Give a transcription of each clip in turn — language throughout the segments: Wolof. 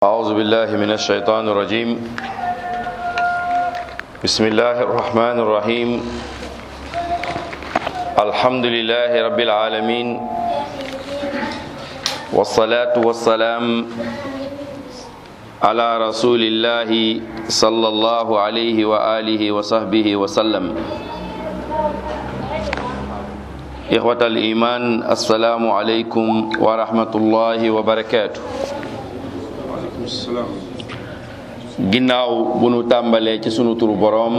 أعوذ بالله من الشيطان الرجيم بسم الله الرحمن الرحيم الحمد لله رب العالمين والصلاة والسلام على رسول الله صلى الله عليه وآله وصحبه وسلم إخوة الإيمان السلام عليكم ورحمة الله وبركاته ginnaaw bu nu tàmbalee ci sunu turu boroom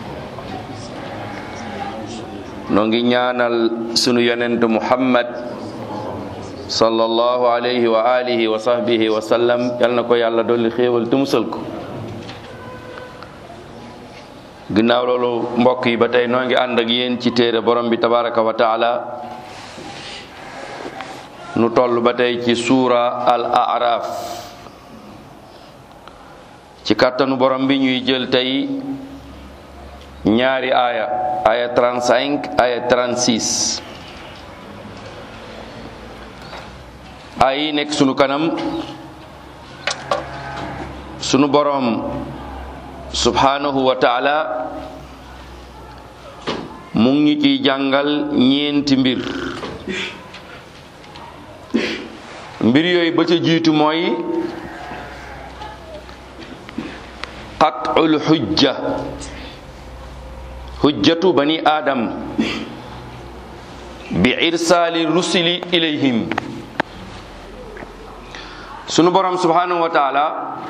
noo ngi ñaanal sunu yonent muhammad sallallahu alayhi wa alihi wa sahbihi wa sallam yal na ko yàlla dolli xéewal te musal ko ginnaaw loolu mbokk yi ba tey noo ngi ànd ak yéen ci téere borom bi tabaraka wa taala nu toll ba tey ci suura al araf ci kàttanu borom bi ñuy jël tey ñaari aaya aaya 35 aaya 36 aaya yi nekk sunu kanam sunu borom subhanahu wa taala mu ngi ciy jàngal ñeenti mbir mbir yooyu ba ca jiitu mooy qatul xujja xujjatu bani aadam bi irsaali rusuli ilayhim sunu borom subhanahu wa taala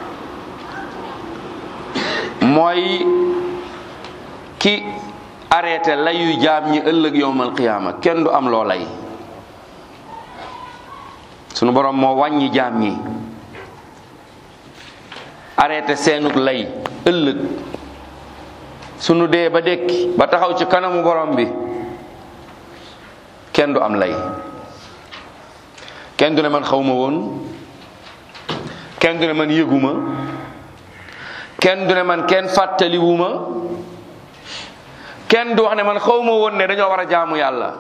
mooy ki arrêté layu jaam ñi ëllëg yowmal qiyaama kenn du am loo lay sunu borom moo wàññi jaam ñi arrêté seenuk lay ëllëg sunu dee ba dekki ba taxaw ci kanamu borom bi kenn du am lay kenn du ne man xawma woon kenn du ne man yëguma kenn du ne man kenn fàttaliwuma kenn du wax ne man xawma woon ne dañoo war a jaamu yàlla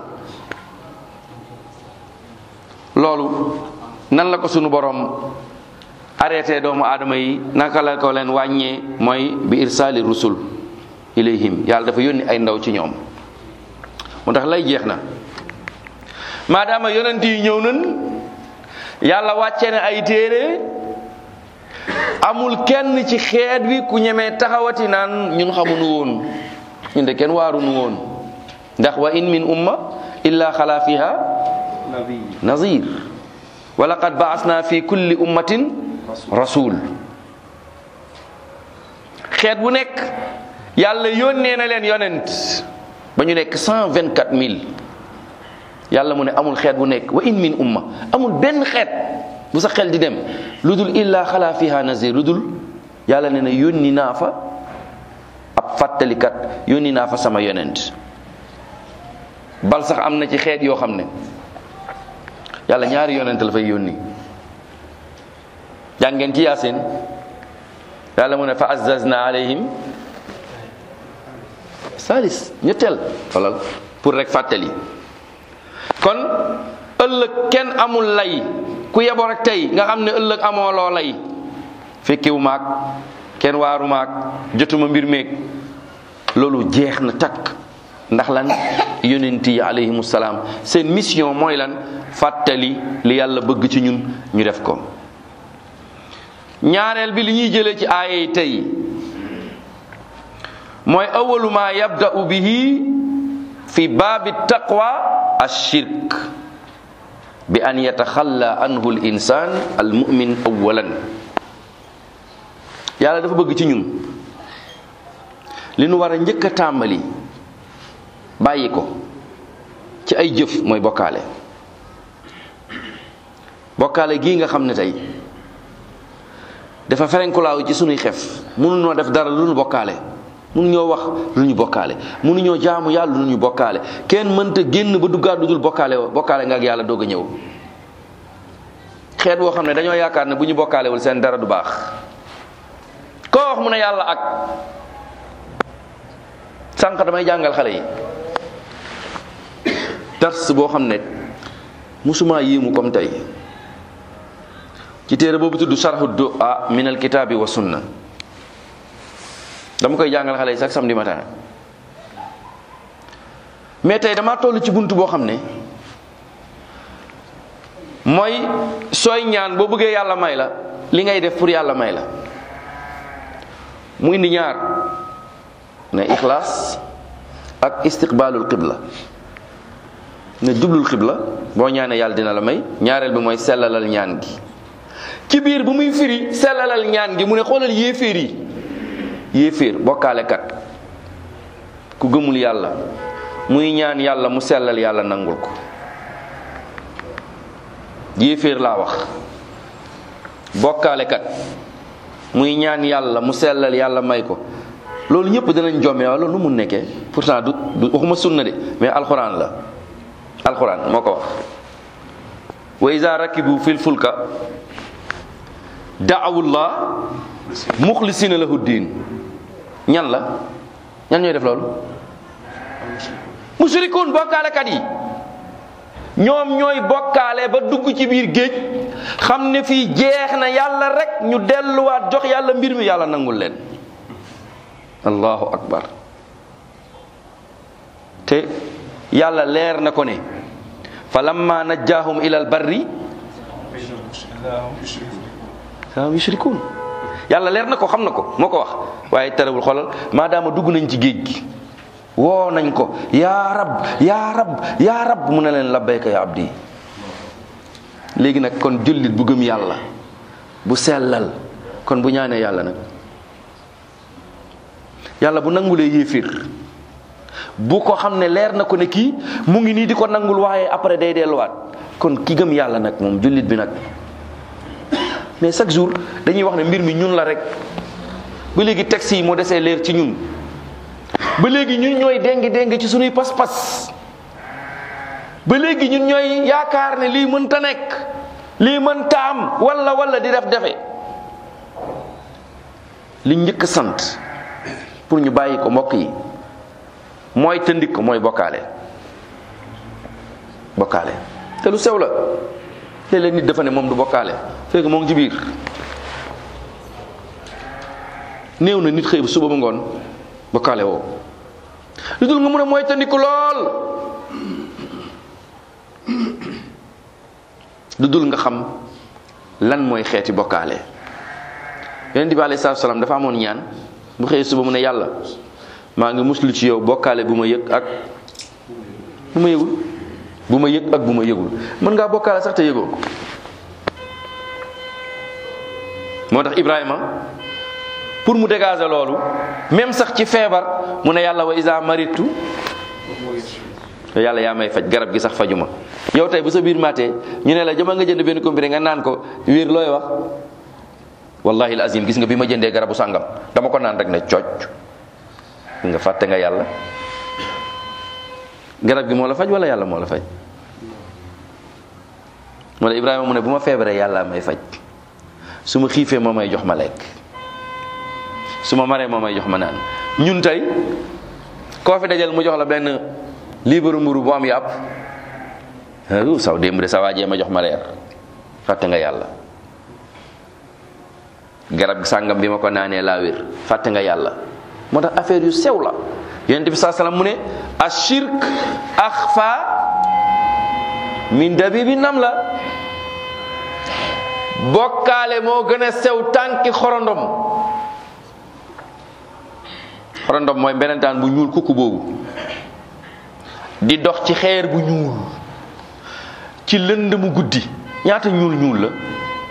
loolu nan la ko sunu borom arrêté doomu aadama yi naka la ko leen wàññee mooy bi irsaali rusul ilayhim yàlla dafa yónni ay ndaw ci ñoom moo tax lay jeex na maadaama yonent yi ñëw nan yàlla wàcce ne ay téere amul kenn ci xeet wi ku ñemee taxawati naan ñun xamuñu woon ñun de kenn waaruñu woon ndax wa in min umma illa xala fiha nazir wa laqad baasna fi kulli ummatin rasul xeet bu nekk yàlla yónnee na leen yonent ba ñu nekk cent vingt quatre mille yàlla mu ne amul xeet bu nekk wa in min umma amul benn xeet bu sa xel di dem lu dul illa xalaa fiha nazir lu dul yàlla ne na yónni naa fa ab fàttalikat yónni naa fa sama yonent bal sax am na ci xeet yoo xam ne yàlla ñaari yonent la fay yónni jàngeen ci yaasin yàlla mu ne fa azzazna alayhim salis ñetteel xoolal pour rek fàttali kon ëllëg kenn amul lay ku yeboo rek tey nga xam ne ëllëg amoo loo lay fekkewu maag kenn waaru maag jotuma mbir meeg loolu jeex na takk ndax lan yonent yi alayhimu salaam seen mission mooy lan fàttali li yàlla bëgg ci ñun ñu def ko ñaareel bi li ñuy jëlee ci aaya yi tey mooy awalu ma yabda'u bihi fi baabi taqwa ashirk bi an yataxalla anhu l insan al mumin awalan yàlla dafa bëgg ci ñun li nu war a njëkk a tàmbali bàyyi ko ci ay jëf mooy bokkaale bokkaale gii nga xam ne tey dafa ferenkulaaw ci sunuy xef mënuñoo def dara lu nu bokkaale mënuñoo wax lu ñu bokkaale mënuñoo jaamu yàlla lu ñu bokkaale kenn mënta génn ba duggaat lu dul bokkaale bokkaale nga ak yàlla doog a ñëw xeet boo xam ne dañoo yaakaar ne bu ñu bokkaalewul seen dara du baax koo wax mu ne yàlla ak sànq damay jàngal xale yi dars boo xam ne musuma yéemu comme tey ci téere boobu tudd sarhu du'a min al kitaabi wa sunna dama koy jàngal xale yi chaque samedi matin mais tey dama toll ci bunt boo xam ne mooy sooy ñaan boo bëggee yàlla may la li ngay def pour yàlla may la mu indi ñaar ne ixlaas ak istiqbaalul qibla ne jublul xibla boo ñaanee yàlla dina la may ñaareel bi mooy sellalal ñaan gi ci biir bu muy firi sellalal ñaan gi mu ne xoolal yéeféer yi yéeféer bokkaalekat ku gëmul yàlla muy ñaan yàlla mu sellal yàlla nangul ko yéeféer laa wax bokkaalekat muy ñaan yàlla mu sellal yàlla may ko loolu ñëpp dinañ jomme waaw loolu nu mu nekkee pourtant du du waxuma sunna de mais alxuraan la alxuraan moo ko wax wa iza rakibu fil fulka daawullah muxlisina lahu diin ñan la ñan ñooy def loolu mushrikuun bokkaalekat yi ñoom ñooy bokkaale ba dugg ci biir géej xam ne fii jeex na yàlla rek ñu delluwaat jox yàlla mbir mi yàlla nangul leen allahu akbar te yàlla leer na ko ne fa lamma najjaahum ila al barri saa yushrikuun yàlla leer na ko xam na ko moo ko wax waaye terewul xoolal maadaama dugg nañ ci géej gi woo nañ ko yaa rab yaa rab yaa rab mu ne leen labbayka ya abdi léegi nag kon jullit bu gëm yàlla bu sellal kon bu ñaanee yàlla nag yàlla bu nangulee yéefir bu ko xam ne leer na ko ne kii mu ngi nii di ko nangul waaye après day delluwaat kon ki gëm yàlla nag moom jullit bi nag mais chaque jour dañuy wax ne mbir mi ñun la rek ba léegi texte yi moo desee leer ci ñun ba léegi ñun ñooy déngi déngi ci suñuy pas-pas ba léegi ñun ñooy yaakaar ne lii mënta nekk lii mënta am wala wala di def defe li njëkk sant pour ñu bàyyi ko mbokk yi mooy tëndik ko mooy bokkaale bokkaale te lu sew la léeg-léeg nit dafa ne moom du bokkaale fekk moo ngi ci biir néew na nit xëy ba suba ba ngoon bokkaale woo lu dul nga mun a mooy tëndiku lool lu dul nga xam lan mooy xeeti bokkaale yonent bi alayhi salaatu salaam dafa amoon ñaan bu xëyee suba mu ne yàlla maa ngi muslu ci yow bokkaale bu ma yëg ak bu ma yëgul bu ma yëg ak bu ma yëgul mën ngaa bokkaale sax te yëgoo ko moo tax Ibrahima pour mu dégager loolu même sax ci feebar mu ne yàlla wa isa maritu yàlla yaa may faj garab gi sax fajuma yow tey bu sa biir matee ñu ne la jama nga jënd benn comprimé nga naan ko wér looy wax wallahi al azim gis nga bi ma jëndee garabu sàngam dama ko naan rek ne cocc nga fàtte nga yàlla garab gi moo la faj wala yàlla moo la faj moo la Ibrahima mu ne bu ma feebaree yàlla may faj su ma xiifee moo may jox ma lekk su ma maree moo may jox ma naan ñun tey koo fi dajal mu jox la benn liibaru mburu bu am yàpp u saw démb de sa waajee ma jox ma reer fàtte nga yàlla garab sàngam bi ma ko naanee laa wér fàtte nga yàlla moo tax affaire yu sew la yonent bi saa salaam mu ne ashirk axfa min dabibi nam la bokkaale moo gën a sew tànki xorondom xorondom mooy mbenentaan bu ñuul kukku boobu di dox ci xeer bu ñuul ci lënd mu guddi ñaata ñuul ñuul la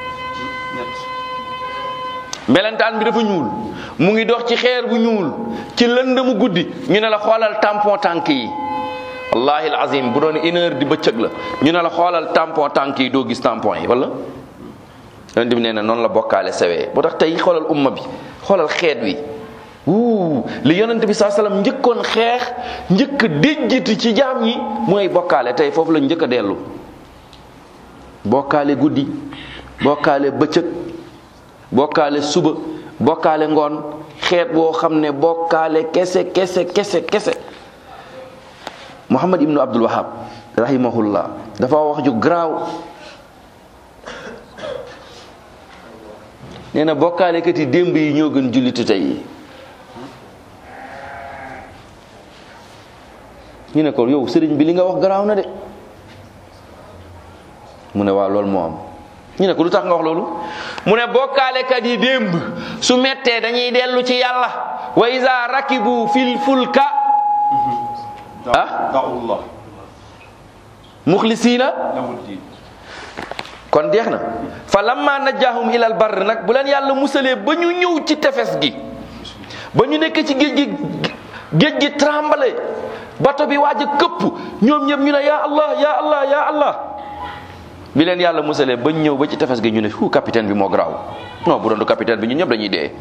mbelentaan bi dafa ñuul mu ngi dox ci xeer bu ñuul ci lënd mu guddi ñu ne la xoolal tampon tànk yi wallahi alazim bu doon une heure di bëccëg la ñu ne la xoolal tampon tànk yi doo gis tampon yi wala yonent bi nee na noonu la bokkaale sewee boo tax tey xoolal umma bi xoolal xeet wi wuu li yonent bi saa salaam njëkkoon xeex njëkk a déjjati ci jaam ñi mooy bokkaale tey foofu la njëkk a dellu bokkaale guddi bokkaale bëccëg bokkaale suba bokkaale ngoon xeet boo xam ne bokkaale kese kese kese kese Muhammad ibnu Abdul Wahab rahimahullah dafa wax ju garaaw nee na bokkaalekat yi démb yi ñoo gën jullitu tey yi ñu ne ko yow sëriñ bi li nga wax garaaw na de mu ne waaw loolu moo am ñu ne ko lu tax nga wax loolu mu ne bokkaalekat yi démb su mettee dañuy dellu ci yàlla wa iza rakibu fil fulka ah da'ullah muxlisiina lahu diin kon jeex na fa lamma najjaahum ilal barr nag bu leen yàlla musalee ba ñu ñëw ci tefes gi ba ñu nekk ci géej gi géej gi tremblé bato bi waaj a këpp ñoom ñëpp ñu ne yaa allah yaa allah yaa allah bi leen yàlla musalee ba ñu ñëw ba ci tefes gi ñu ne fu capitaine bi moo garaaw non bu doon du capitaine bi ñun ñëpp dañuy dee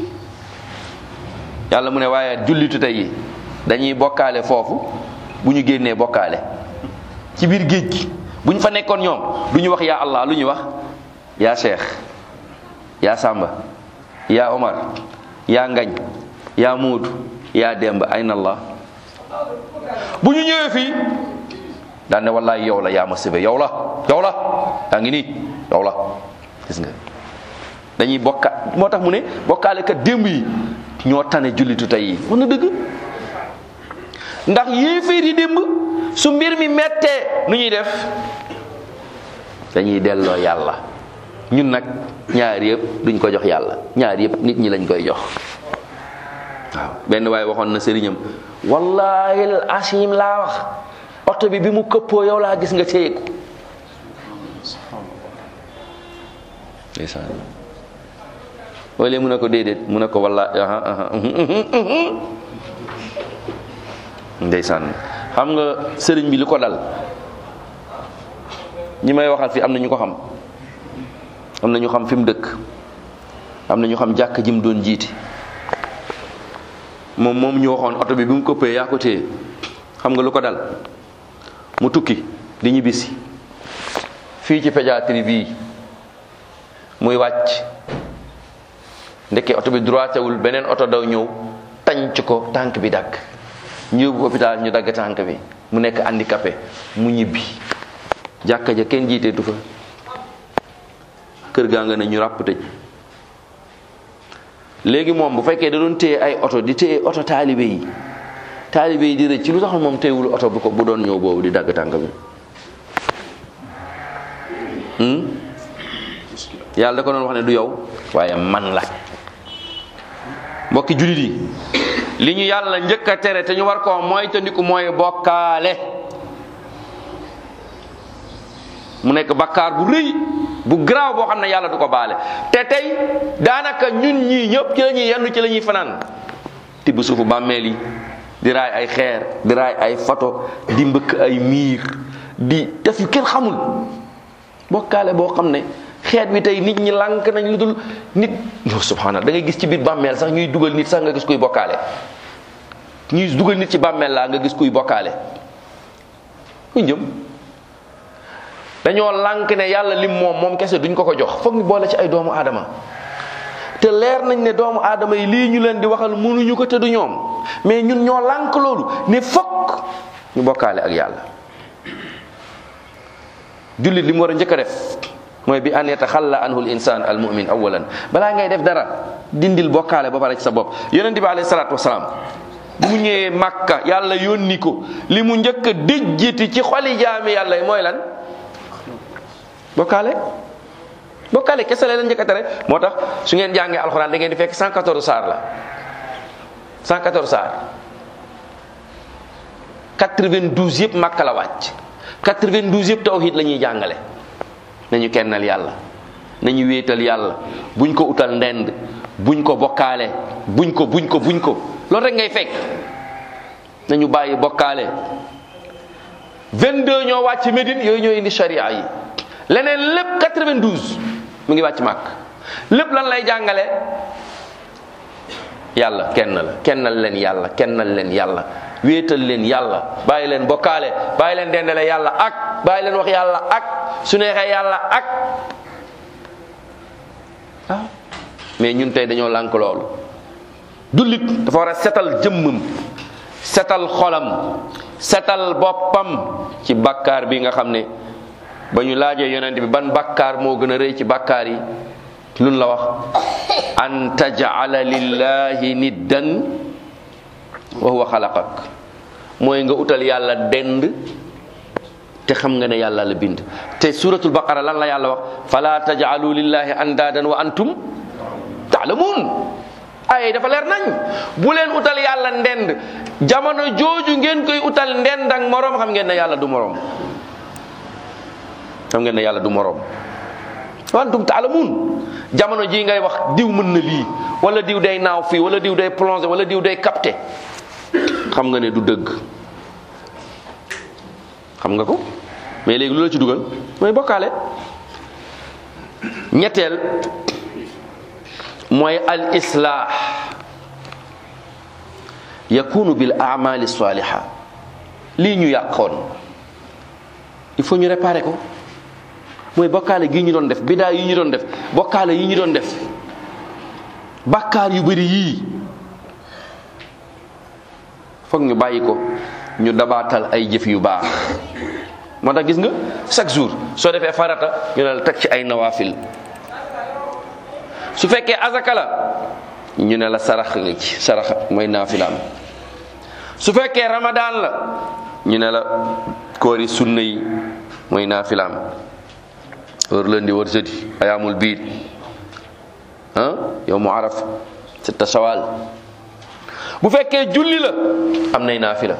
yàlla mu ne waaye jullitu tey yi dañuy bokkaale foofu bu ñu génnee bokkaale ci biir géej gi bu ñu fa nekkoon ñoom du ñu wax yaa allah lu ñuy wax yaa cheikh yaa samba yaa omar yaa ngañ yaa muudu yaa demba ayna allah bu ñu ñëwee fii daan ne wallaay yow la yaa ma sëbe yow la yow la yaa ngi nii yow la gis nga dañuy bokka moo tax mu ne bokkaale kat démb yi ñoo tane jullitu tey yi wax na dëgg ndax yéeféer yi démb su mbir mi mettee nu ñuy def dañuy delloo yàlla ñun nag ñaar yëpp duñ ko jox yàlla ñaar yëpp nit ñi lañ koy jox waaw benn waaye waxoon na sëriñam wallahi asim laa wax oto bi bi mu këppoo yow laa gis nga téyeku ndeysaan wala mu ne ko déedéet mu ne ko walla aha aha ndeysaan xam nga sëriñ bi li ko dal ñi may waxal fi am na ñu ko xam am na ñu xam fi mu dëkk am na ñu xam jàkk ji mu doon jiiti moom moom ñu waxoon oto bi bi mu këppee yaa ko téye xam nga lu ko dal mu tukki di ñibbisi fii ci pédiatrie bii muy wàcc ndekkee oto bi droitewul beneen oto daw ñëw tànc ko tànk bi dagg ñu yóbbu hôpital ñu dagg tànk bi mu nekk handicapé mu ñibbi jàkka ja kenn jiiteetu fa kër gaa nga ne ñu ràpp tëj léegi moom bu fekkee da doon téye ay oto di téye oto taalibe yi taalibe yi di rëcc ci lu tax moom téyewul oto bu ko bu doon ñëw boobu di dagg tànk bi yàlla da ko doon wax ne du yow waaye man la mbokki jullit yi li ñu yàlla njëkk a tere te ñu war koo moytandiku mooy bokkaale mu nekk bakkaar bu rëy bu garaaw boo xam ne yàlla du ko baale te tey daanaka ñun ñii ñëpp ci la ñuy yenn ci la ñuy fanaan tibb suufu bàmmeel yi di raay ay xeer di raay ay photo di mbëkk ay miir di def yu kenn xamul bokkaale boo xam ne xeet wi tey nit ñi lànk nañ lu dul nit no subhanallah da ngay gis ci biir bàmmeel sax ñuy dugal nit sax nga gis kuy bokkaale ñuy dugal nit ci bàmmeel laa nga gis kuy bokkaale ku njëm dañoo lànk ne yàlla lim moom moom kese duñ ko ko jox foog ñu boole ci ay doomu aadama te leer nañ ne doomu aadama yi lii ñu leen di waxal mënuñu ko te du ñoom mais ñun ñoo lànk loolu ne fokk ñu bokkaale ak yàlla jullit li mu war a njëkk a def mooy bi an yataxalla anhu l insan al mumin awalan balaa ngay def dara dindil bokkaale ba pare ci sa bopp yonente bi alayhi salaatu wasalaam bu mu ñëwee màkka yàlla yónni ko li mu njëkk a déjjiti ci xoli jaami yàlla yi mooy lan bokkaale bokkaale kese la leen njëkk a tere moo tax su ngeen jàngee alxuraan da ngeen di fekk 114 saar la 114 saar 92 yëpp màkka la wàcc 92 yëpp tawhid la ñuy jàngale nañu kennal yàlla nañu wéetal yàlla buñ ko utal ndend buñ ko bokkaale buñ ko buñ ko buñ ko loolu rek ngay fekk nañu bàyyi bokkaale 22 ñoo wàcc Médine yooyu ñoo indi sharia yi leneen lépp 92 mu ngi wàcc màkk lépp lan lay jàngale yàlla kenn la kennal leen yàlla kennal leen yàlla wéetal leen yàlla bàyyi leen bokkaale bàyyi leen dendale yàlla ak bàyyi leen wax yàlla ak su neexee yàlla ak ah mais ñun tey dañoo lànk loolu jullit dafa war a setal jëmmam setal xolam setal boppam ci bakkaar bi nga xam ne ba ñu laajee yonent bi ban bakkaar moo gën a rëy ci bakkaar yi lun la wax an taj'ala lillahi niddan wa huwa xalaqak mooy nga utal yàlla dend te xam nga ne yàlla la bind te suratul baqara lan la yàlla wax fala taj'alu lillahi andaadan wa antum taalamuun ay dafa leer nañ bu leen utal yàlla ndend jamono jooju ngeen koy utal ndend ak moroom xam ngeen ne yàlla du moroom xam ngeen ne yàlla du moroom wa antum taalamuun jamono ji ngay wax diw mën na lii wala diw day naaw fii wala diw day plongé wala diw day capté xam nga ne du dëgg xam nga ko mais léegi lu la ci dugal mooy bokkaale ñetteel mooy al islah yakunu bil amali saliha lii ñu yàqoon il faut ñu réparer ko mooy bokkaale gi ñu doon def bidaa yi ñu doon def bokkaale yi ñu doon def bàkkaar yu bari yii foog ñu bàyyi ko ñu dabaatal ay jëf yu baax moo tax gis nga chaque jour soo defee farata ñu ne la teg ci ay nawaafil su fekkee azaka la ñu ne la sarax nga ci sarax mooy naafilaam su fekkee ramadaan la ñu ne la koori sunna yi mooy naafilaam wër lundi wër jeudi ayaamul biid ah yow mu araf sitta shawal bu fekkee julli la am nay naafila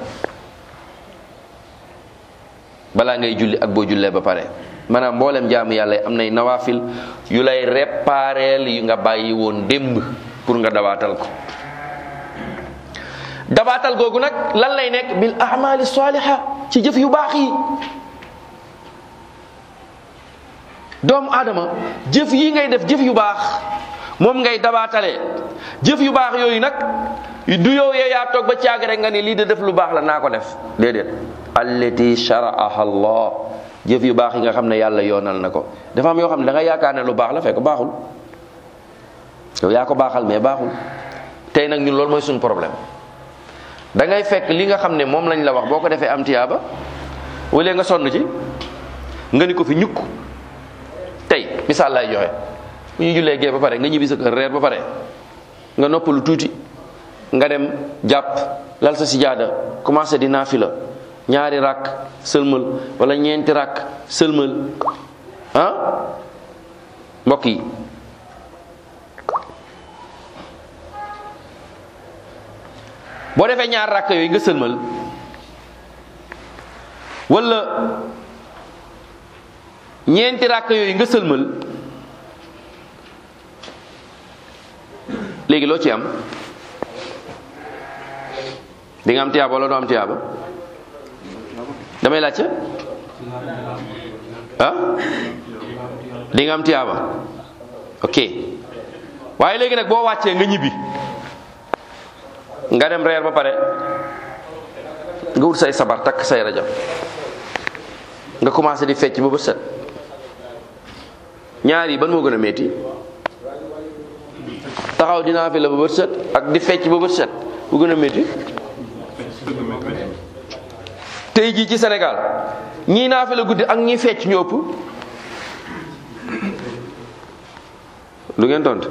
balaa ngay julli ak boo jullee ba pare maanaam mboolem jaamu yàlla am nay nawaafil yu lay répareel yu nga bàyyi woon démb pour nga dabaatal ko dabaatal googu nag lan lay nekk bil amali saliha ci jëf yu baax yi doomu aadama jëf yi ngay def jëf yu baax moom ngay dabaatalee jëf yu baax yooyu nag du yow yee yaa toog ba caag rek nga ni lii de def lu baax la naa ko def déedéet allati shara'aha allah jëf yu baax yi nga xam ne yàlla yoonal na ko dafa am yoo xam ne da nga yaakaar ne lu baax la fekk baaxul yow yaa ko baaxal mais baaxul tey nag ñun loolu mooy suñu problème da ngay fekk li nga xam ne moom lañ la wax boo ko defee am tiyaaba wala nga sonn ci nga ni ko fi ñukk tey misaal lay joxe bu ñu jullee gee ba pare nga ñibbi sa kër reer ba pare nga noppalu tuuti nga dem jàpp lal sa sijaada commencé di naafila ñaari rakk sëlmal wala ñeenti rakk sëlmal ah mbokk yi boo defee ñaar rakk yooyu nga sëlmal wala ñeenti rakk yooyu nga sëlmal léegi loo ci am di nga am tiyaaba wala doo am tiyaaba damay laajte ah di nga am tiyaaba ok waaye léegi nag boo wàccee nga ñibbi nga dem reer ba pare nga wut say sabar takk say rajo nga commencé di fecc ba bët set ñaar yi ban moo gën a metti taxaw dinaa fi la ba bët set ak di fecc ba bët set bu gën a metti tey jii ci Sénégal ñii naa fi la guddi ak ñii fecc ñu ëpp lu ngeen tontu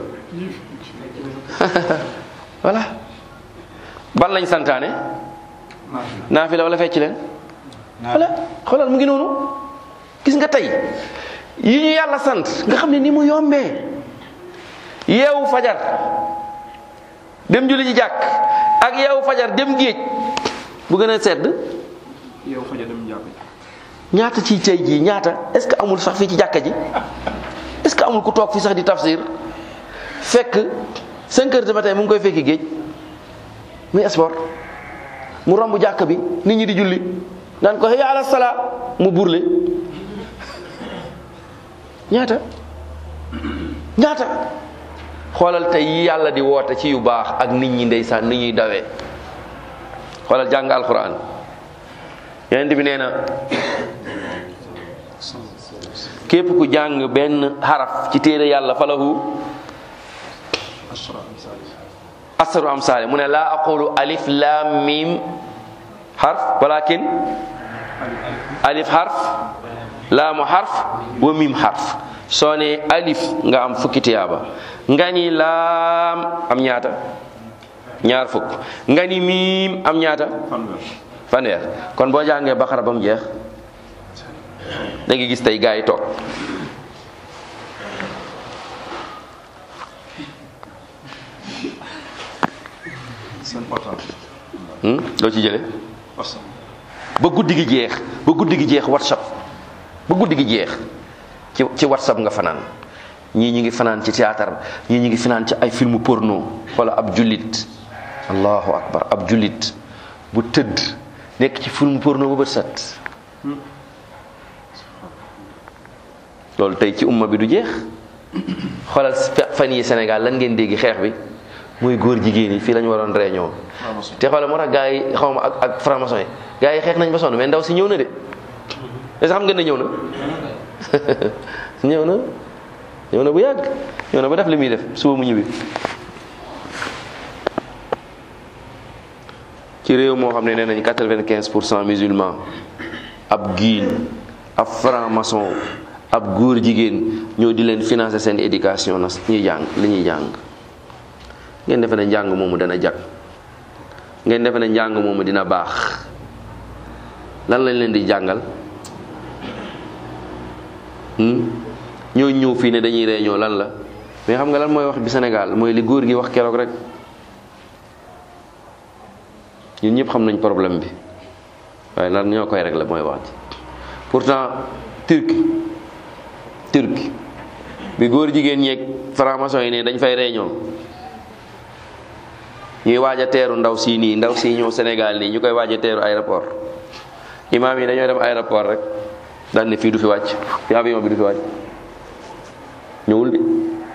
voilà ban lañ santaane naa fi la wala fecc leen voilà xoolal mu ngi noonu gis nga tey yi ñu yàlla sant nga xam ne ni mu yombee yeewu fajar dem julli ci jàkk ak yeewu fajar dem géej bu gën a sedd yow faja dem jàkk ñaata ci tey jii ñaata est-ce que amul sax fii ci jàkka ji est-ce que amul ku toog fii sax di tafsir fekk 5 heures du matin mu ngi koy fekki géej muy sport mu romb jàkk bi nit ñi di julli naan ko hayya ala salaa mu burle ñaata ñaata xoolal tey yi yàlla di woote ci yu baax ak nit ñi ndeysaan ni ñuy dawee xoolal jàng alquran yonent bi nee na képp ku jàng benn xaraf ci téere yàlla falahu asaru am saale mu ne laa aqulu alif lam mim xarf walakin alif xarf laamu xarf wa mim xarf soo ne alif nga am fukki tiyaaba nga ni laam am ñaata ñaar fukk nga ni miim am ñaata fanweer fanweer kon boo jàngee baqara ba mu jeex da nga gis tey gaa yi toog seen portable hmm? loo ci jële parce ba guddi gi jeex ba guddi gi jeex whatsapp ba guddi gi jeex ci ci whatsapp nga fanaan ñii ñi ngi fanaan ci théâtre ñii ñi ngi fanaan ci ay film porno wala ab jullit allahu akbar ab jullit bu tëdd nekk ci film porno ba bët set loolu tey ci umma bi du jeex xoolal fan yi Sénégal lan ngeen dégg xeex bi muy góor jigéen yi fii la ñu waroon réunion franc-maçon te xoolal moo tax gars yi xaw ma ak ak franc-maçon yi gars yi xeex nañ ba sonn mais ndaw si ñëw na de est-ce que xam nga ne ñëw na ñëw na ñëw na bu yàgg ñëw na ba def li muy def suba mu ñibbi ci réew moo xam ne nee nañ quatre-vingt-quinze pour cent musulman ab giin ab franc-maçon ab góor jigéen ñoo di leen financer seen éducation na ñuy jàng li ñuy jàng ngeen defe ne njàng moomu dana jag ngeen defe ne njàng moomu dina baax lan lañ leen di jàngal ñoo ñëw fii ne dañuy réunion lan la mais xam nga lan mooy wax bi Sénégal mooy li góor gi wax keroog rek ñun ñëpp xam nañ problème bi waaye lan ñoo koy régler mooy wax ji pourtant Turquie Turquie bi góor jigéen ñeeg franc-maçon yi ne dañ fay réunion ñuy waaj a teeru ndaw sii nii ndaw sii ñëw Sénégal nii ñu koy waaj a teeru aéroport imaam yi dañoo dem aéroport rek daan ne fii du fi wàcc fi avion bi du fi wàcc ñëwul de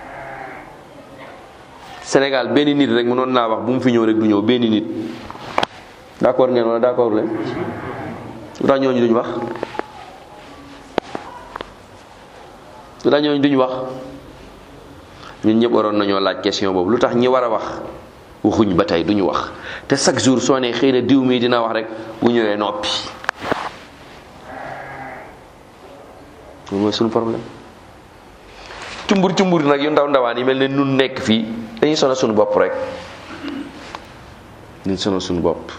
Sénégal benn nit rek mënoon naa wax bu mu fi ñëw rek du ñëw benn nit d'accord ngeen wala d'accord leen lu tax ñooñu duñ wax lu tax ñooñu duñ wax ñun ñëpp waroon nañoo laaj question boobu lu tax ñi war a wax waxuñ ba tey duñu wax te chaque jour soo ne xëy na diw mii dina wax rek bu ñëwee noppi loolu mooy suñu problème cumbur cumbur nag yu ndaw ndawaan yi mel ne nun nekk fii dañuy sonal suñu bopp rek dañuy sonal suñu bopp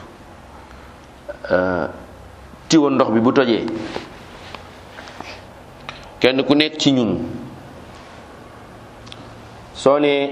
tiwo ndox bi bu tojee kenn ku nekk ci ñun soo nee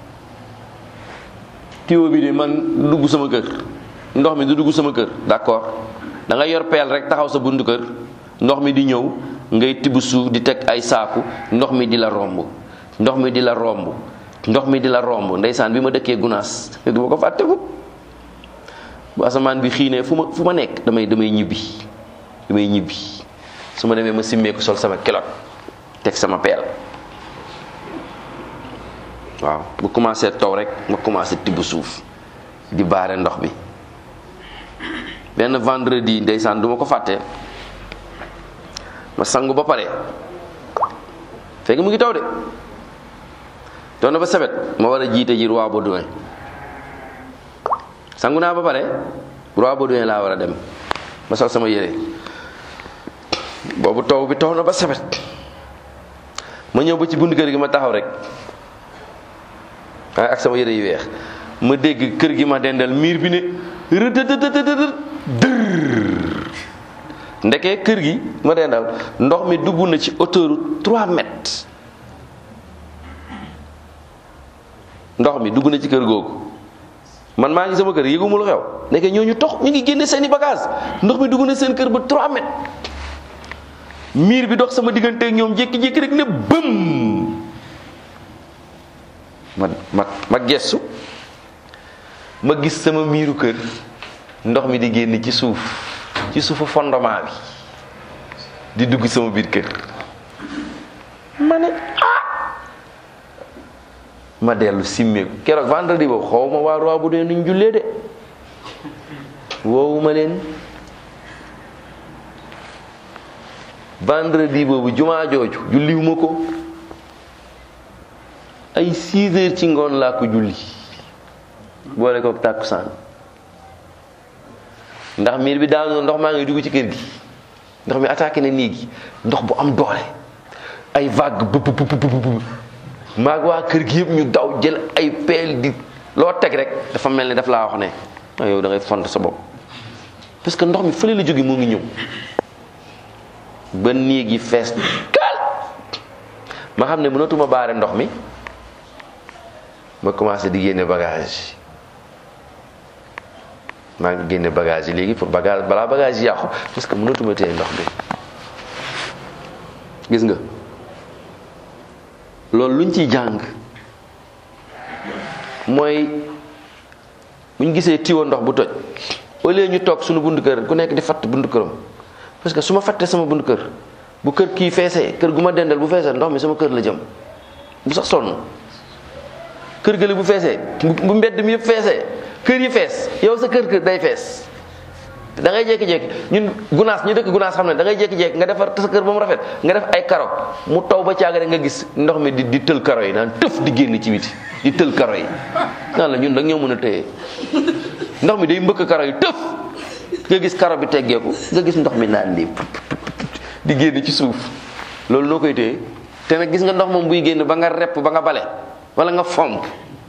tiwo bi de man du dugg sama kër ndox mi du dugg sama kër d'accord da nga yor peel rek taxaw sa buntu kër ndox mi di ñëw ngay tibb suuf di teg ay saaku ndox mi di la romb ndox mi di la romb ndox mi di la romb ndeysaan bi ma dëkkee gunaas du ma ko fàtte ko bu asamaan bi xiinee fu ma fu ma nekk damay damay ñibbi damay ñibbi su ma demee ma simmeeku sol sama kilot teg sama peel waaw bu commencé taw rek ma commencé tibb suuf di baare ndox bi benn vendredi ndeysaan du ma ko fàtte ma sangu ba pare fekk mu ngi taw de taw na ba sebet ma war a jiite ji roi Baudouin sangu naa ba pare roi Baudouin laa war a dem ma sol sama yére boobu taw bi taw na ba sebet ma ñëw ba ci bunt kër gi ma taxaw rek ak sama yére yu weex ma dégg kër gi ma dendal miir bi ne rëdëdëdëdëdë dër ndeke kër gi ma dendal ndox mi dugg na ci hauteur 3 mètres ndox mi dugg na ci kër googu man maa ngi sama kër yëguma lu xew ndeke ñooñu tox ñu ngi génne seeni bagage ndox mi dugg na seen kër ba 3 mètres miir bi dox sama diggante ak ñoom jékki-jékki rek ne bëm ma ma ma gestu ma gis sama miiru kër ndox mi di génn ci suuf ci suufu fondement bi di dugg sama biir kër ma ne ah ma dellu simmeeku keroog vendredi boobu xaw ma waa roi bu dee nuñ jullee de woowu ma leen vendredi boobu jumaa jooju julliwuma ko ay 6 heures ci ngoon laa ko julli boole ko tàkkusaan ndax miir bi daanu ndox maa ngi dugg ci kër gi ndox mi attaqué na néeg gi ndox bu am doole ay vague bu bu bu bu maag waa kër gi yëpp ñu daw jël ay peel di loo teg rek dafa mel ni daf laa wax ne ah yow da ngay font sa bopp parce que ndox mi fële la jóge moo ngi ñëw ba néeg yi fees kaal ma xam ne mënatuma baare ndox mi ma commencé di génne bagage maa ngi génne bagage yi léegi pour bagage balaa bagage yi yàqu parce que mënatuma téye ndox mi gis nga loolu luñ ciy jàng mooy buñ gisee tiwo ndox bu toj au lieu ñu toog suñu buntu kër ku nekk di fatt buntu këram parce que su ma fattee sama buntu kër bu kër kii feesee kër gu ma dendal bu feesee ndox mi sama kër la jëm bu sax sonn kër gële bu feesee bu mbedd mi yëpp feesee kër yi fees yow sa kër kër day fees da ngay jékki-jékki ñun gunaas ñu dëkk gunaas xam ne da ngay jékki-jékki nga defar sa kër ba mu rafet nga def ay karo mu taw ba caaga rek nga gis ndox mi di di tël karo yi naan tëf di génn ci biti di tël karo yi naan la ñun da ñoo mën a téye ndox mi day mbëkk karo yi tëf nga gis karo bi teggeeku nga gis ndox mi naan lii di génn ci suuf loolu noo koy téye te nag gis nga ndox moom buy génn ba nga repp ba nga bale wala nga fomp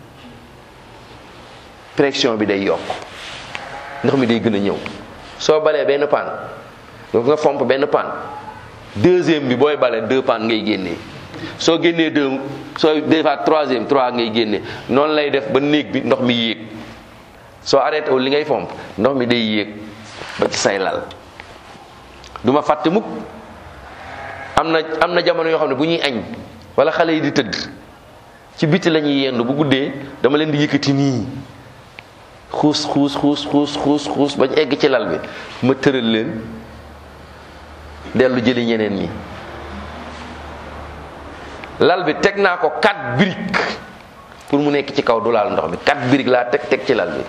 pression bi day yokk ndox mi day gën a ñëw soo balee benn paan nga fomp benn paan deuxième bi booy bale deux paan ngay génnee soo génnee deux soo defaat troisième trois ngay génnee noonu lay def ba néeg bi ndox mi yéeg soo arrêté wu li ngay fomp ndox mi day yéeg ba ci say lal du ma fàtte mukk am na am na jamono yoo xam ne bu ñuy añ wala xale yi di tëdd ci biti la ñuy yendu bu guddee dama leen di yëkkati nii xuus xuus xuus xuus xuus xuus bañ egg ci lal bi ma tëral leen dellu jëli ñeneen ñi lal bi teg naa ko quatre briques pour mu nekk ci kaw du laal ndox mi quatre briques laa teg teg ci lal bi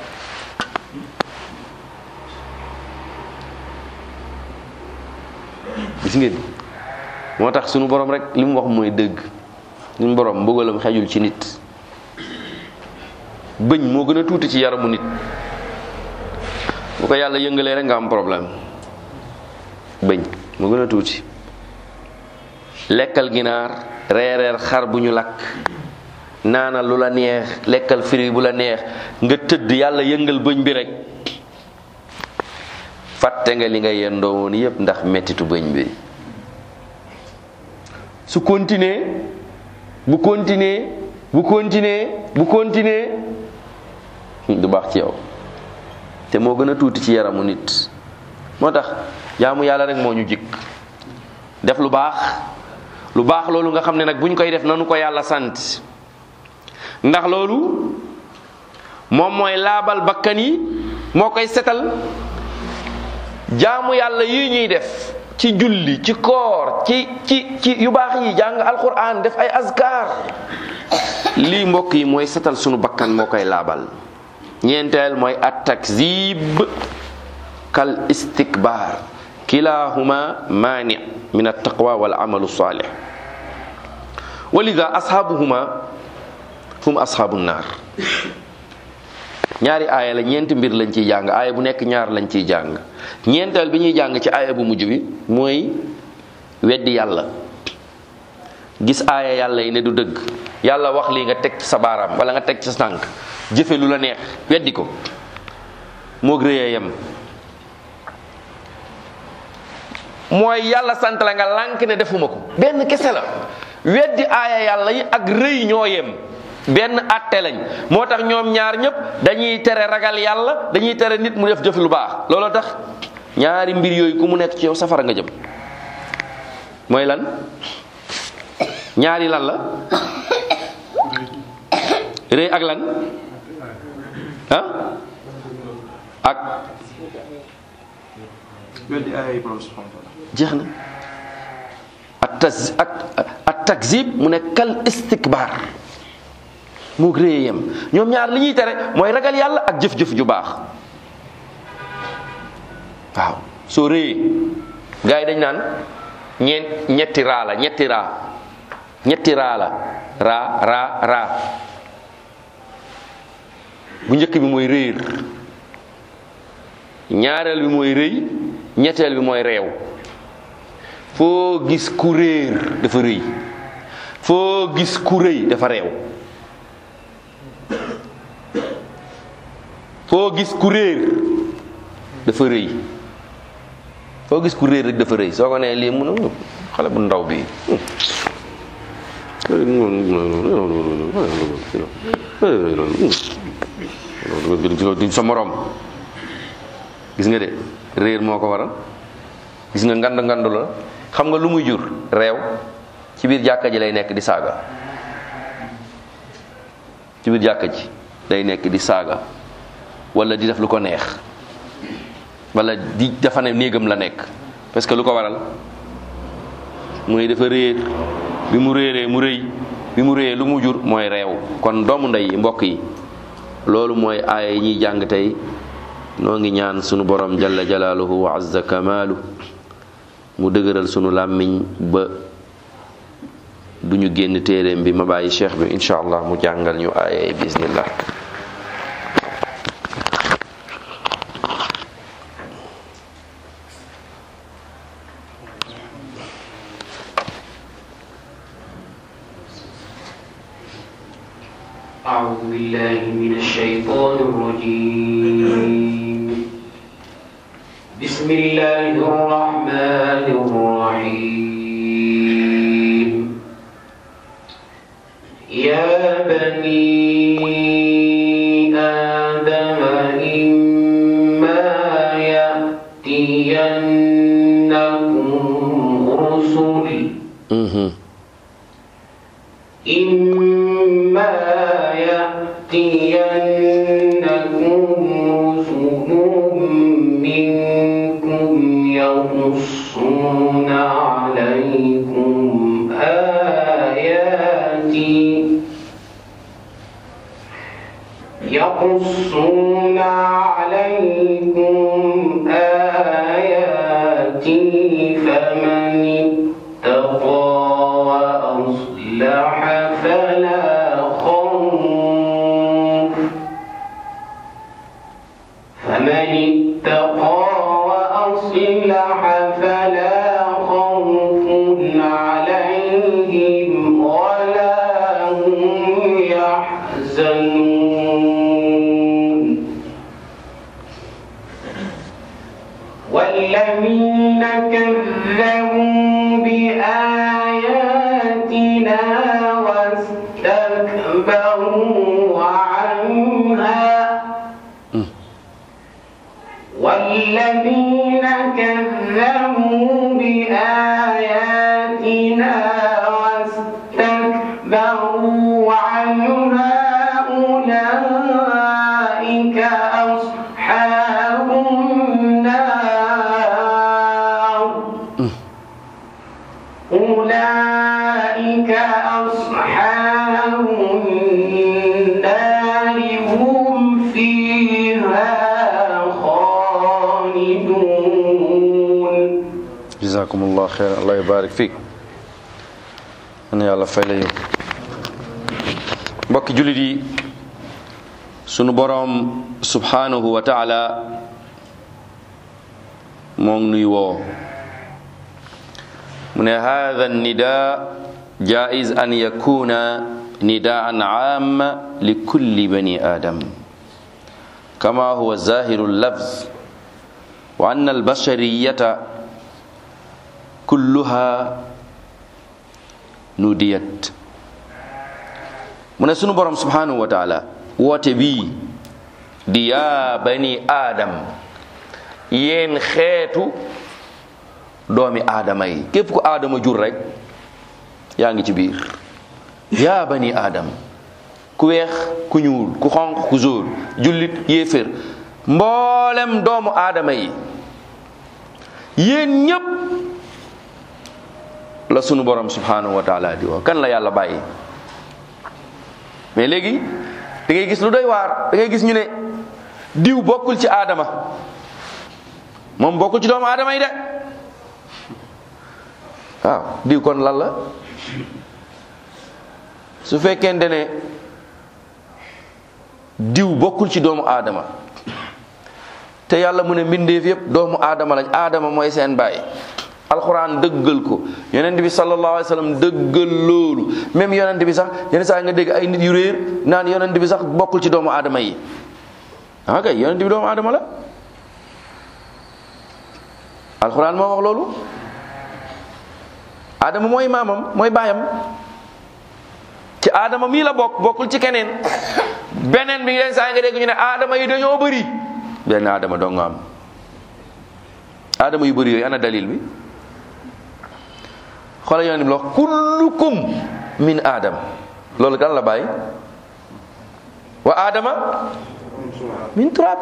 gis ngeen moo tax sunu borom rek li mu wax mooy dëgg sunu borom mbugalam xejul ci nit bëñ moo gën a tuuti ci yaramu nit bu ko yàlla yëngalee rek nga am problème bëñ moo gën a tuuti lekkal ginaar reereer xar bu ñu lakk naana lu la neex lekkal firi bu la neex nga tëdd yàlla yëngal bëñ bi rek fàtte nga li nga yendoo woon yépp ndax mettitu bëñ bi su continuer bu continuer bu continuer bu continuer du baax ci yow te moo gën a tuuti ci yaramu nit moo tax jaamu yàlla rek moo ñu jikk def lu baax lu baax loolu nga xam ne nag bu ñu koy def nanu ko yàlla sant ndax loolu moom mooy laabal bakkan yi moo koy setal jaamu yàlla yi ñuy def ci julli ci koor ci ci ci yu baax yi jàng alquran def ay azkar lii mbokk yi mooy setal sunu bakkan moo koy laabal ñeenteel mooy at takzib kal istikbar kilahuma mani min attaqwa wal amalu salih walida ashabuhuma hum ashabu naar ñaari aaya la ñeenti mbir lañ ciy jàng aaya bu nekk ñaar lañ ciy jàng ñeenteel bi ñuy jàng ci aaya bu mujj bi mooy weddi yàlla gis aaya yàlla yi ne du dëgg yàlla wax lii nga teg ci sa baaraam wala nga teg ci sa tànk jëfe lu la neex weddi ko moog rëyee yem mooy yàlla sant la nga lànk ne defuma ko benn kese la weddi aaya yàlla yi ak rëy ñoo yem benn àtte lañ moo tax ñoom ñaar ñëpp dañuy tere ragal yàlla dañuy tere nit mu def jëf lu baax looloo tax ñaari mbir yooyu ku mu nekk ci yow safara nga jëm mooy lan ñaari lan la rëy ak lan ah ak weddi ay borom subhanahu wa taala jeex na ak tas ak ak takzib mu ne kal istikbar moo réye yem ñoom ñaar li ñuy tere mooy ragal yàlla ak jëf-jëf ju baax waaw soo réyee gars yi dañ naan ñeent ñetti raa la ñetti raa ñetti raa la raa raa raa bu njëkk bi mooy réer ñaareel bi mooy rëy ñetteel bi mooy réew foo gis ku réer dafa rëy foo gis ku rëy dafa réew foo gis ku réer dafa rëy foo gis ku réer rek dafa rëy soo ko nee lii mun a xale bu ndaw bi duñ sa morom gis nga de réer moo ko waral gis nga ngand ngandu la xam nga lu muy jur réew ci biir jàkka ji lay nekk di saaga ci biir jàkka ji day nekk di saaga wala di def lu ko neex wala di dafa ne néegam la nekk parce que lu ko waral mooy dafa réer bi mu réeree mu rëy bi mu réyee lu mu jur mooy réew kon doomu ndey yi mbokk yi loolu mooy aaya yi ñuy jàng tey noo ngi ñaan sunu borom jalla jalaaluhu wa azza kamaalu mu dëgëral sunu làmmiñ ba du ñu génn téeréem bi ma bàyyi cheikh bi incha allah mu jàngal ñu aaya yi bismillah أعوذ بالله من الشيطان الرجيم بسم الله الرحمن الرحيم يا بني آدم إما يأتينكم رسل Mhm. إما يأتينكم رسل منكم يقصون عليكم آياتي يقصون عليكم آياتي فمن اتقى وأصلح فلا خوف فمن اتقى وأصلح فلا خوف عليهم ولا هم يحزنون والذين كذبوا بآياتنا واستكبروا عنها والذين كذبوا بآياتنا واستكبروا عنها أولئك أصحاب النار أولئك أصحاب النار هم فيها خالدون jazakumullah xeyran allah yubarik fiik an yàlla fay la yow mbokki jullit yi sunu boroom subhanahu wa taala moo ngi nuy woo mu ne hada nida jaiz an yakuna nidaan aama li kulli bani adam kama huwa zahiru lafz wa anna albashariyata kulluha nudiyat mu ne sunu borom subhanahu wa taala woote bii di yaa bani aadam yéen xeetu doomi aadama yi képp ku aadama jur rek yaa ngi ci biir yaa bani aadam ku weex ku ñuul ku xonq ku zóor jullit yéefér mboolem doomu aadama yi yéen ñépp la sunu borom subhanahu wa taala di woo kan la yàlla bàyyi mais léegi da ngay gis lu doy waar da ngay gis ñu ne diw bokkul ci aadama moom bokkul ci doomu aadama yi de waaw diw kon lan la su fekkente ne diw bokkul ci doomu aadama te yàlla mu ne mbindeef yépp doomu aadama lañ aadama mooy seen baay alxuraan dëggal ko yonent bi sallallahu alayhi wa sallam dëggal loolu même yonent bi sax yenn saa nga dégg ay nit yu réer naan yonent bi sax bokkul ci doomu aadama yi ah kay yonent bi doomu aadama la alxuraan moo wax loolu aadama mooy maamam mooy baayam ci aadama mii la bokk bokkul ci keneen beneen bi yenn saa nga dégg ñu ne aadama yi dañoo bëri benn aadama doo nga am aadama yu bëri yooyu ana dalil bi xoola yonent bi la wax kullukum min aadam loolu kan la bàyyi wa aadama min turab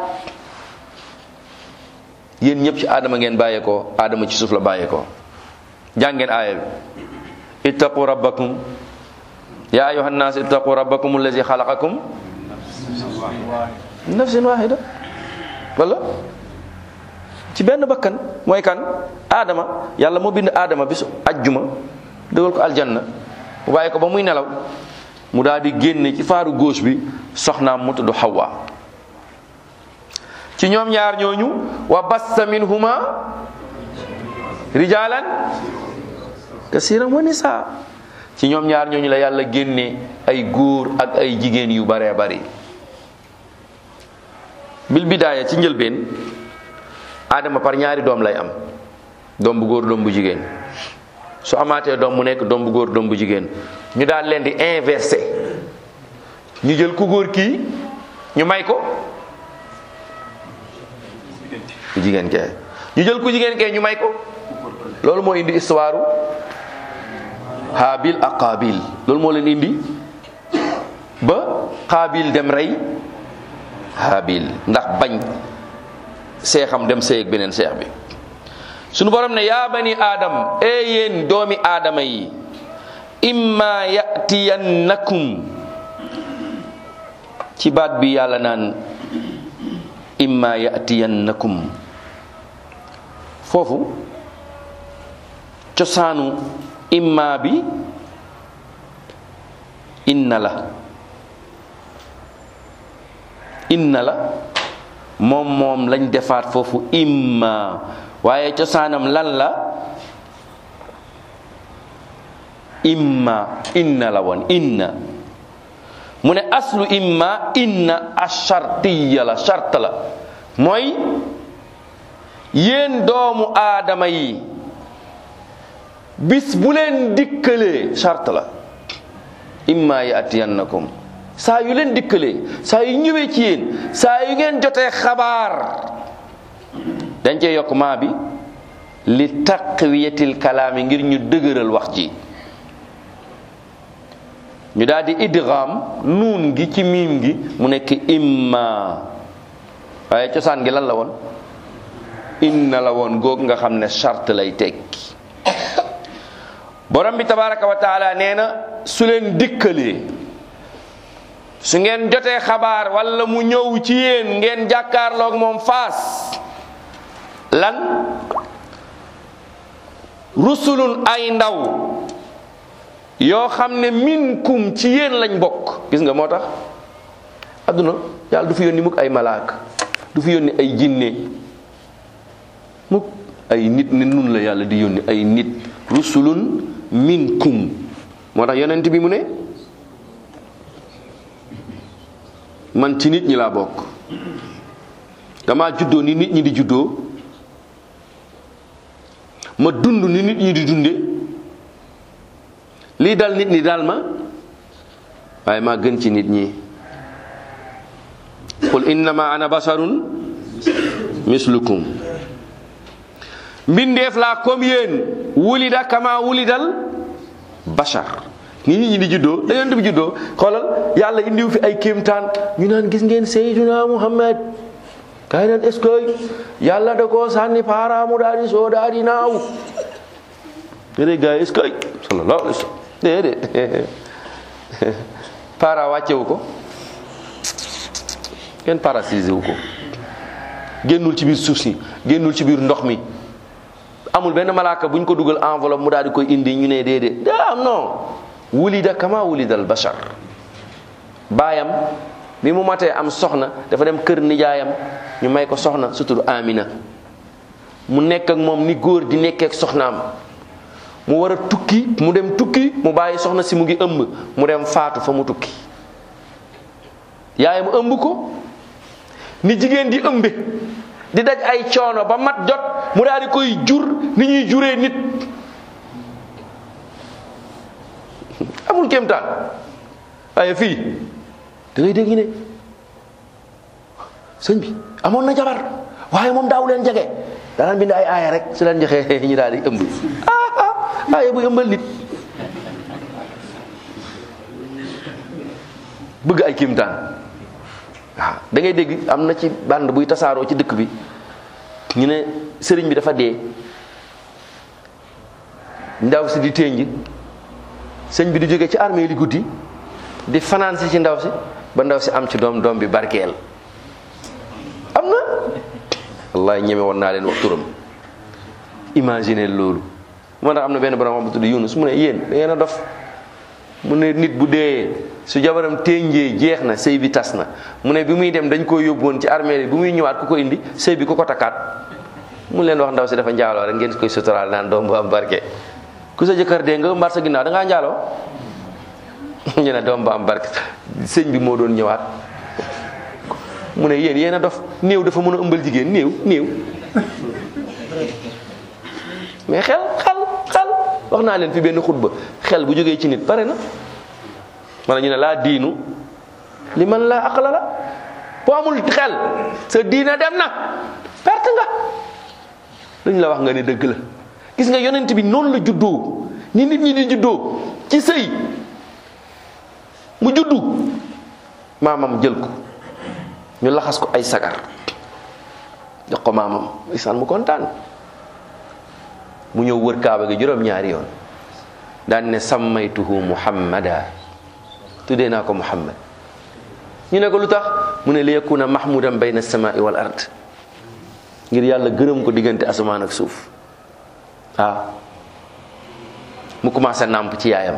yéen ñëpp ci aadama ngeen bàyyeekoo aadama ci suuf la bàyyeekoo jàngeen aaya bi ittaqu rabbakum ya ayuha nnaas ittaqu rabbakum allazi xalaqakum min nafsin wahida wala ci benn bakkan mooy kan aadama yàlla moo bind aadama bisu ajjuma dëgal ko aljanna mu bàyyi ko ba muy nelaw mu daal di génne ci faaru gauche bi soxnaam mu tudd Hawa ci ñoom ñaar ñooñu wa bassa minhuma rijalan kasiran wa nisa ci ñoom ñaar ñooñu la yàlla génne ay góor ak ay jigéen yu baree bari bil bidaaya ci njëlbeen aadama par ñaari doom lay am doom bu góor doom bu jigéen su amaatee doom mu nekk doom bu góor doom bu jigéen ñu daal leen di inversé ñu jël ku góor kii ñu may ko ku jigéen kee ñu jël ku jigéen kee ñu may ko loolu moo indi histoire Haabil ak Qaabil loolu moo leen indi ba Qaabil dem rey Haabil ndax bañ seexam dem seeg beneen seex bi sunu borom ne yaa bani aadam e yéen doomi aadama yi imma yatiyannakum ci baat bi yàlla naan imma yatiyannakum foofu cosaanu imma bi inna la inna la moom moom lañ defaat foofu imma waaye cosaanam lan la imma inna la woon inna mu ne aslu imma inna ashartiya la shart la mooy yéen doomu aadama yi bis bu leen dikkalee shart la imma yatiyannakum saa yu leen dikkalee saa yu ñëwee ci yéen saa yu ngeen jotee xabaar dañ cee yokk maa bi li taqwiyatil kalaami ngir ñu dëgëral wax ji ñu daal di idgham nuun gi ci miim gi mu nekk imma waaye cosaan gi lan la woon inna la woon goog nga xam ne charte lay tekki borom bi tabaraka wa taala nee na su leen dikkalee su ngeen jotee xabaar wala mu ñëw ci yéen ngeen jàkkaarloog moom faas lan rusulun ay ndaw yoo xam ne minkum ci yéen lañ bokk gis nga moo tax adduna yàlla du fi yónni mukk ay malaak du fi yónni ay jinne mukk ay nit ne nun la yàlla di yónni ay nit rusulun minkum moo tax yonent bi mu ne man ci nit ñi laa bokk dama juddoo ni nit ñi di juddoo ma dund ni nit ñi di dunde lii dal nit ñi dal ma waaye maa gën ci nit ñi qul innama ana basarun mislukum mbindeef laa comme yéen wulida kama wulidal bashar ni nit ñi di juddoo da yonent bi juddoo xoolal yàlla indiw fi ay kéemtaan ñu naan gis ngeen Seydina Muhammad kaay naan est-ce que yàlla da koo sànni paaraamu daal di soo daal di naaw déedéet gars yi est-ce que sallallahu alayhi wa sallam déedéet para wàccewu ko kenn parasisé wu ko génnul ci biir suuf si génnul ci biir ndox mi amul benn malaaka bu ñu ko dugal enveloppe mu daal di koy indi ñu ne déedéet daa non wulida kama wulidal bashar baayam bi mu matee am soxna dafa dem kër nijaayam ñu may ko soxna su tudd Amina mu nekk ak moom ni góor di nekkee ak soxnaam mu war a tukki mu dem tukki mu bàyyi soxna si mu ngi ëmb mu dem faatu fa mu tukki yaayam ëmb ko ni jigéen di ëmbe di daj ay coono ba mat jot mu daal di koy jur ni ñuy juree nit amul kéemtaan waaye fii da ngay dégg ne sëñ bi amoon na jabar waaye moom daaw leen jege danaan bind ay aaya rek su leen joxee ñu daal di ëmb ah ah aaya bu ëmbal nit bëgg ay kéemtaan waaw da ngay dégg am na ci bànd buy tasaaroo ci dëkk bi ñu ne sëriñ bi dafa dee ndaw si di ténj sëñ bi di jóge ci armée li guddi di fanaan si ci ndaw si ba ndaw si am ci doom doom bi barkeel am na wallahi ñeme woon naa leen wax turam imaginer loolu moo tax am na benn borom bu tudd Yunus mu ne yéen da ngeen a dof mu ne nit bu dee su jabaram ténjee jeex na sëy bi tas na mu ne bi muy dem dañ koo yóbbuwoon ci armée bi bu muy ñëwaat ku ko indi sëy bi ku ko takkaat mu leen wax ndaw si dafa njaaloo rek ngeen koy suturaal naan doom bu am barke ku sa jëkkër dee nga mbar sa ginnaaw da ngaa njaaloo ñu ne doom bu am barke sëñ bi moo doon ñëwaat mu ne yéen yéen a dof néew dafa mën a ëmbal jigéen néew néew mais xel xel xel wax naa leen fi benn xutba xel bu jógee ci nit pare na mana ñu ne laa diinu li man laa aqla la boo amul xel sa diina dem na perte nga luñ la wax nga ne dëgg la gis nga yonent bi noonu la juddoo ni nit ñi di juddoo ci sëy mu juddu maamam jël ko ñu laxas ko ay sagar jox ko maamam isaan mu kontaan mu ñëw wër kaaba gi juróom-ñaari yoon daan ne sammaytuhu muhammada tuddee naa ko muhammad ñu ne ko lu tax mu ne li yakuna mahmudan bayna samai wal ard ngir yàlla gërëm ko diggante asamaan ak suuf waaw mu commencé nàmp ci yaayam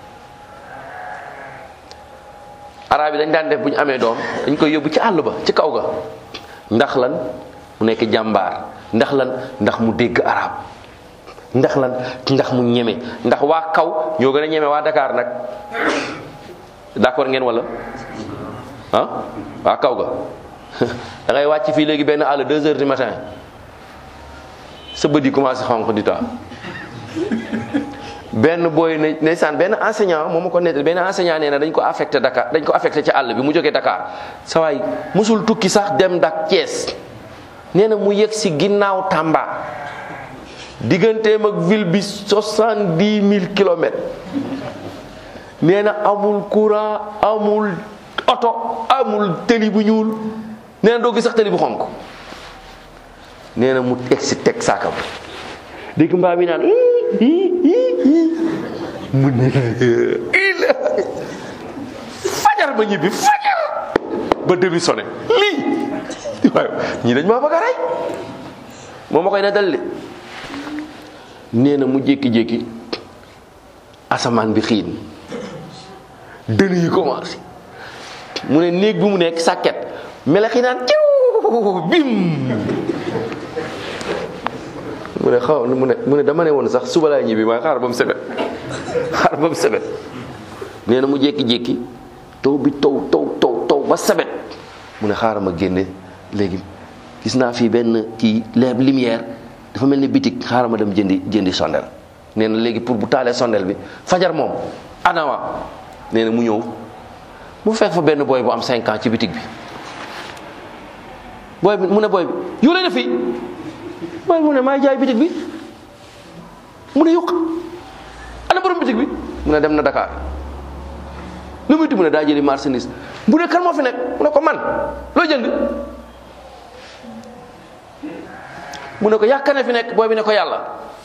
arab yi dañ daan def bu ñu amee doom dañ koy yóbbu ci àll ba ci kaw ga ndax lan mu nekk jàmbaar ndax lan ndax mu dégg arab ndax lan ndax mu ñeme ndax waa kaw ñoo gën a ñeme waa Dakar nag d'accord ngeen wala ah waa kaw ga da ngay wàcc fii léegi benn àll deux heures du matin sa bët yi commencé xonq di taa benn booy ne ndeysaan benn enseignant moom ma ko nettali benn enseignant nee na dañ ko affecté Dakar dañ ko affecté ci àll bi mu jógee Dakar sa waay musul tukki sax dem dak Thiès nee na mu yegg si ginnaaw Tamba digganteem ak ville bi soixante-dix mille kilomètres nee na amul courant amul oto amul tëli bu ñuul nee na doo gis sax tëli bu xonk nee na mu teg si teg saakam dégg mbaa mi naan mu ne la fajar ba ñibbi fajar ba demi sonné lii waaye ñii dañ maa bëgg a rey moom ma koy ne dal de nee na mu jékki-jékki asamaan bi xiin dënn yi commencé mu ne néeg bi mu nekk sàkket melax yi naan ciw bim mu ne xaw mu ne mu ne dama ne woon sax suba laay ñibbi waaye xaar ba mu sebet xaar ba mu sebet nee na mu jékki-jékki taw bi taw taw taw taw ba sebet mu ne xaaral ma génne léegi gis naa fii benn kii leeb lumière dafa mel ni bitig xaaral ma dem jëndi jëndi sondel nee na léegi pour bu taalee sondel bi fajar moom anawa nee na mu ñëw mu fekk fa benn booy bu am 5 ans ci bitig bi booy bi mu ne booy bi yu leen fii booy mu ne maay jaay bitig bi mu ne yokk ana borom bitig bi mu ne dem na Dakar lu muy mu ne daa jëli marchandise bu ne kan moo fi nekk mu ne ko man loo jënd mu ne ko yàkkane fi nekk booy bi ne ko yàlla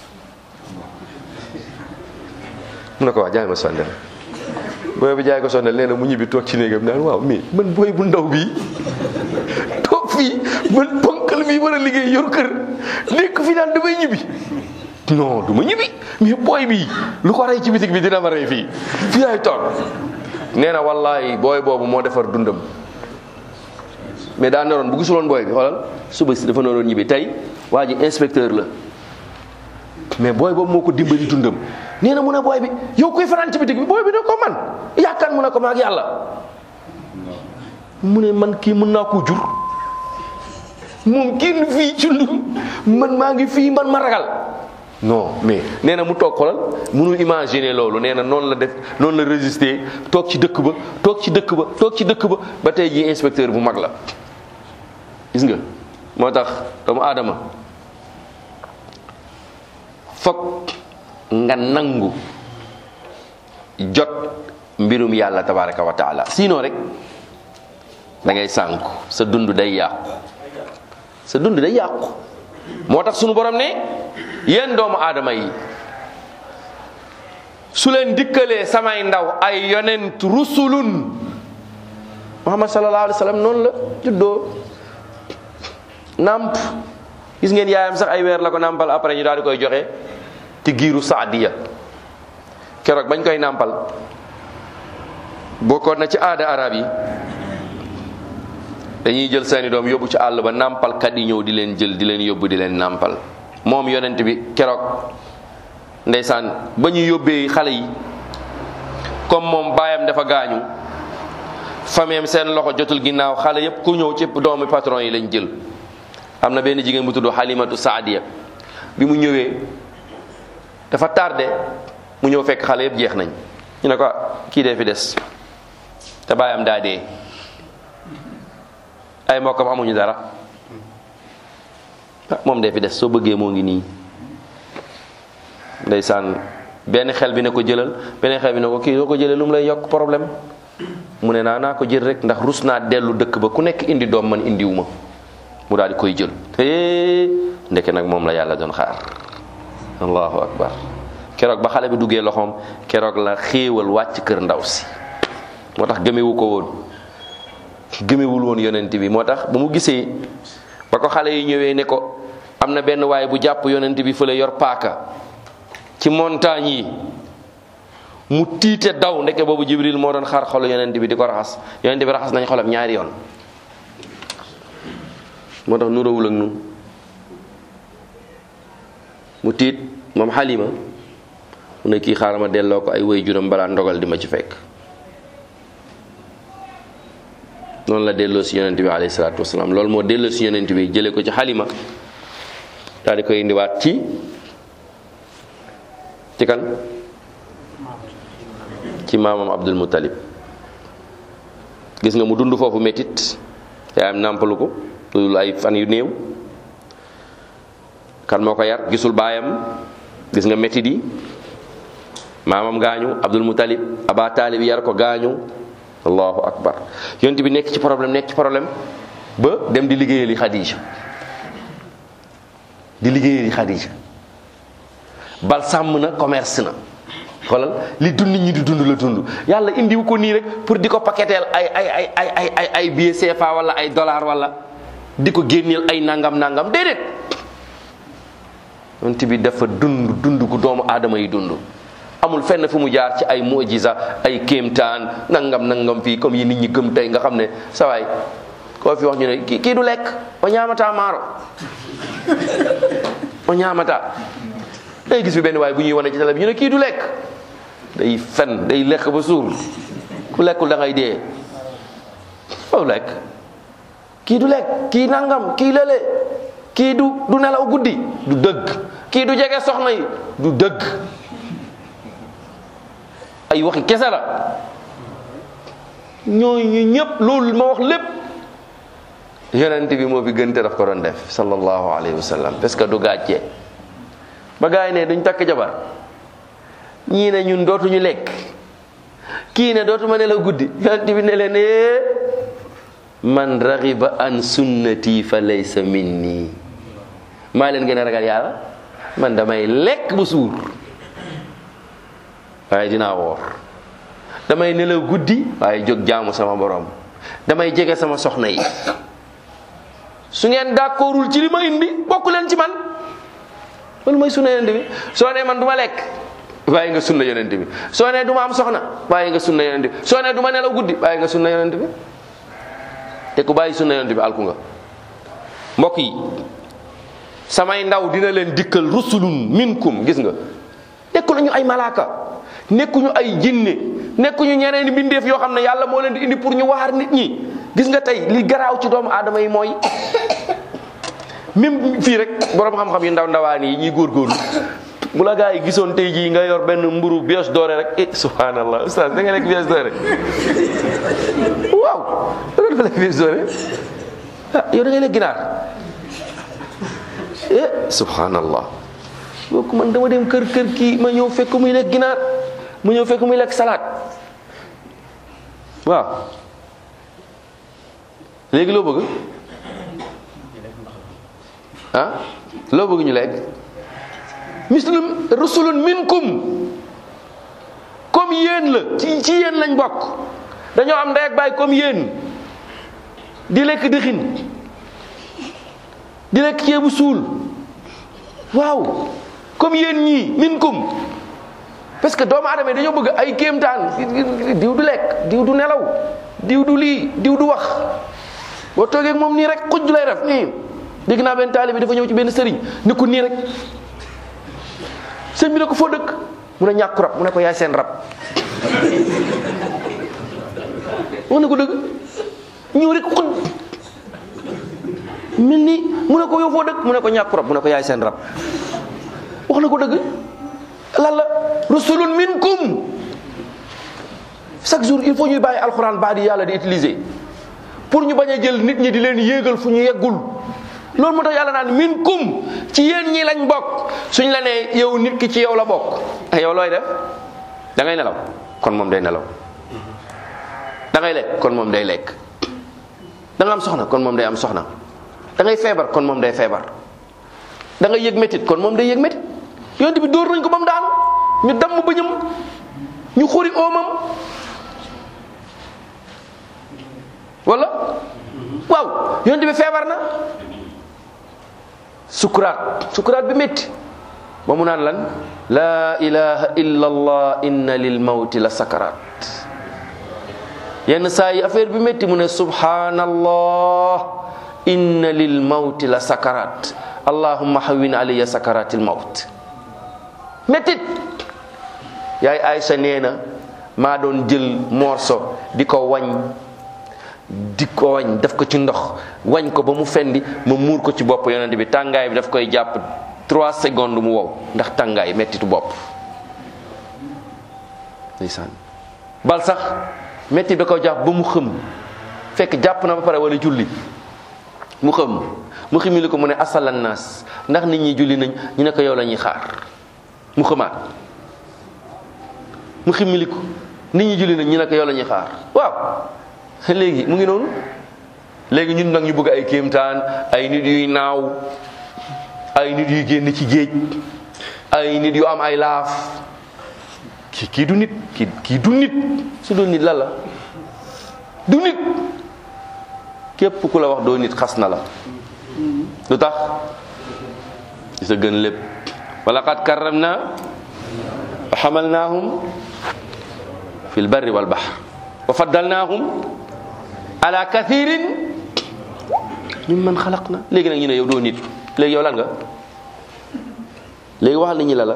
mu ne ko waa jaay ma sondel booy bi jaay ko sondel nee na mu ñibbi toog ci néegam naan waaw mais man booy bu ndaw bii toog fii man ponkal mi war a liggéey yor kër nekk fi naan damay ñibbi non du ma ñibbi mais booy bi lu ko rey ci bitig bi dina ma rey fii fii ay toog nee na wallahi booy boobu moo defar dundam mais daa naroon bu gisuloon booy bi xoolal suba si dafa naroon ñibbi tey waa ji inspecteur la mais booy boobu moo ko dimbali dundam nee na mu ne booy bi yow kuy fanaan ci bitig bi booy bi ne ko man yaakaar mu ne ko maag yàlla mu ne man kii mën naa koo jur moom kenn fii ci lu man maa ngi fii man ma ragal non mais nee na mu toog xolal mënul imaginer loolu nee na noonu la def noonu la résister toog ci dëkk ba toog ci dëkk ba toog ci dëkk ba ba tey jii inspecteur bu mag la gis nga moo tax doomu aadama fokk nga nangu jot mbirum yàlla tabaraka wa taala sinon rek da ngay sànku sa dund day yàqu sa dund day yàqu moo tax sunu borom ne yéen doomu aadama yi su leen dikkalee samay ndaw ay yonent rusulun muhammad sallallahu alayhi wa sallam noonu la juddoo nàmp gis ngeen yaayam sax ay weer la ko nàmpal après ñu daal di koy joxe ci giiru saadiya keroog bañ koy nàmpal bokkoon na ci aada arab yi dañuy jël seeni doom yóbbu ci àll ba nàmpalkat yi ñëw di leen jël di leen yóbbu di leen nàmpal moom yonent bi keroog ndeysaan ba ñu yóbbee xale yi comme moom baayam dafa gaañu fameem seen loxo jotul ginnaaw xale yépp ku ñëw ci doomu patron yi lañ jël am na benn jigéen bu tudd Halimatu Saadiya bi mu ñëwee dafa tardé mu ñëw fekk xale yépp jeex nañ ñu ne ko kii dee fi des te baayam daa dee ay mbokkam amuñu dara moom dee fi des soo bëggee moo ngi nii ndeysaan benn xel bi ne ko jëlal benn xel bi ne ko kii soo ko jëlee lu mu lay yokk problème mu ne naa naa ko jël rek ndax rus naa dellu dëkk ba ku nekk indi doom man indiwuma mu daal di koy jël hee ndeke nag moom la yàlla doon xaar allahu akbar keroog ba xale bi duggee loxoom keroog la xéewal wàcc kër ndaw si moo tax gëmewu ko woon gëmewul woon yonent bi moo tax ba mu gisee ba ko xale yi ñëwee ne ko am na benn waaye bu jàpp yonent bi fële yor paaka ci montagne yi mu tiite daw ndeke boobu jibril moo doon xar xolu yonent bi di ko raxas yonent bi raxas nañ xolam ñaari yoon moo tax nuróowul ak nun mu tiit moom xalima mu ne kii xaaral ma delloo ko ay way juram balaa ndogal di ma ci fekk noonu la delloo si yonent bi alayhi salaatu wasalaam loolu moo delloo si yonent bi jëlee ko ci xalima daal di koy indiwaat ci ci kan ci maamam Abdul Muttalib gis nga mu dund foofu métit yaayam nàmpalu ko loolu ay fan yu néew kan moo ko yar gisul baayam gis nga métit yi maamam gaañu Abdul Muttalib Aba Taalib yar ko gaañu allahu akbar yonent bi nekk ci problème nekk ci problème ba dem di liggéeyali Xadija di liggéeyali Xadija bal sàmm na commerce na xoolal li dund nit ñi di dund la dund yàlla indiwu ko nii rek pour di ko paqueteel ay ay ay ay ay ay ay billet CFA wala ay dollar wala di ko génneel ay nangam nangam déedéet yonent bi dafa dund dund gu doomu aadama yi dund amul fenn fu mu jaar ci ay mujiza ay kéemtaan nangam nangam fii comme yi nit ñi gëm tey nga xam ne sa waay koo fi wax ñu ne kii kii du lekk o ñaamata maaro o ñaamata day gis fi benn waay bu ñuy wane ci télé bi ñu ne kii du lekk day fen day lekk ba suur ku lekkul da ngay dee foofu lekk kii du lekk kii nangam kii lële kii du du nelaw guddi du dëgg kii du jege soxna yi du dëgg ay waxi kese la ñooñu ñëpp loolu ma wax lépp yonent bi moo fi gën te daf ko doon def sallallahu alayhi wa sallam parce que du gàcce ba gaay ne duñ takk jabar ñii ne ñun dootuñu lekk kii ne dootuma ne la guddi yonent bi ne leen ee man raxiba an sunnati fa laysa minni maa leen gën a ragal yàlla man damay lekk bu suur waaye dinaa woor damay nelaw guddi waaye jóg jaamu sama borom damay jege sama soxna yi su ngeen d'accordul ci li ma indi bokk leen ci man loolu mooy sunna yonent bi soo nee man du ma lekk waaye nga sunna yonent bi soo nee du ma am soxna waaye nga sunna yonent bi soo nee du ma nelaw guddi waaye nga sunna yonent bi te ku bàyyi sunna yonent bi alku nga mbokk yi samay ndaw dina leen dikkal rusulun minkum gis nga nekku ñu ay malaaka nekkuñu ay jinne nekkuñu ñeneen mbindeef yoo xam ne yàlla moo leen di indi pour ñu waar nit ñi gis nga tey li garaaw ci doomu aadama yi mooy même fii rek borom xam-xam yu ndaw ndawaan yi ñuy góorgóorlu bu la gaa yi gisoon tey jii nga yor benn mburu bios doore rek eh subhanallah oustaz da nga lekk bios doore waaw da nga dafa lekk bios doore ah yow da ngay lekk ginaar eh subhanallah booku man dama dem kër kër kii ma ñëw fekk muy lekk ginaar ma ñëw fekk muy lekk salade waaw léegi loo bëgg ah loo bëgg ñu lekk mislum rusulun minkum comme yéen la ci ci yéen lañ bokk dañoo am ndey ak baay comme yéen di lekk dëxin di lekk ceebu suul waaw comme yéen ñii minkum parce que doomu aadama yi dañoo bëgg ay kéemtaan diw du lekk diw du nelaw diw du lii diw du wax boo toogee ak moom nii rek xuj lay def nii dégg naa benn taalibe bi dafa ñëw ci benn sëriñ ni ko nii rek sëñ bi ne ko foo dëkk mu ne ñàkku rab mu ne ko yaay seen rab wax na ko dëgg ñëw rek xuj mel ni mu ne ko yow foo dëkk mu ne ko ñàkku rab mu ne ko yaay seen rab wax na ko dëgg lan la rusulun minkum chaque jour il faut ñuy bàyyi alxuraan baa di yàlla di utiliser pour ñu bañ a jël nit ñi di leen yéegal fu ñu yeggul loolu moo tax yàlla naan minkum ci yéen ñi lañ bokk suñ la nee yow nit ki ci yow la bokk yow looy def da ngay nelaw kon moom day nelaw da ngay lekk kon moom day lekk da nga am soxna kon moom day am soxna da ngay feebar kon moom day feebar da ngay yëg métit kon moom day yëg métit yonent bi dóor nañ ko ba mu daanu ñu damm bëñam ñu xuri oomam wala waaw yonent bi feebar na sukuraat sukuraat bi métti ba mu naan lan laa ilaha illa allah inna lil mawti la sakaraat yenn saa yi affaire bi métti mu ne subhanallah inna lil mawti la sakaraat allahumma hawwin alayya sakaratil mawt méttit yaay Aysa nee na maa doon jël morso di ko wañ di ko wañ def ko ci ndox wañ ko ba mu fendi ma muur ko ci bopp yonent bi tàngaay bi daf koy jàpp trois secondes mu wow ndax tàngaay mettitu bopp ndeysaan bal sax mettit da ko jàpp ba mu xëm fekk jàpp na ba pare wala julli mu xëm mu ximili ko mu ne asalan naas ndax nit ñi julli nañ ñu ne ko yow la ñuy xaar mu xëmaat mu ximili ko nit ñi julli nañ ñu ne ko yow la ñuy xaar waaw léegi mu ngi noonu léegi ñun nag ñu bëgg ay kéemtaan ay nit yuy naaw ay nit yuy génn ci géej ay nit yu am ay laaf kii kii du nit kii kii du nit su dul nit la la du nit képp ku la wax doo nit xas na la lu tax di sa gën lépp wa laqad karramna wa hamalnahum fil barri wal bahr wa faddalnahum ala kathirin mimman xalaqna léegi nag ñu ne yow doo nit léegi yow lan nga léegi waxal nit ñi la la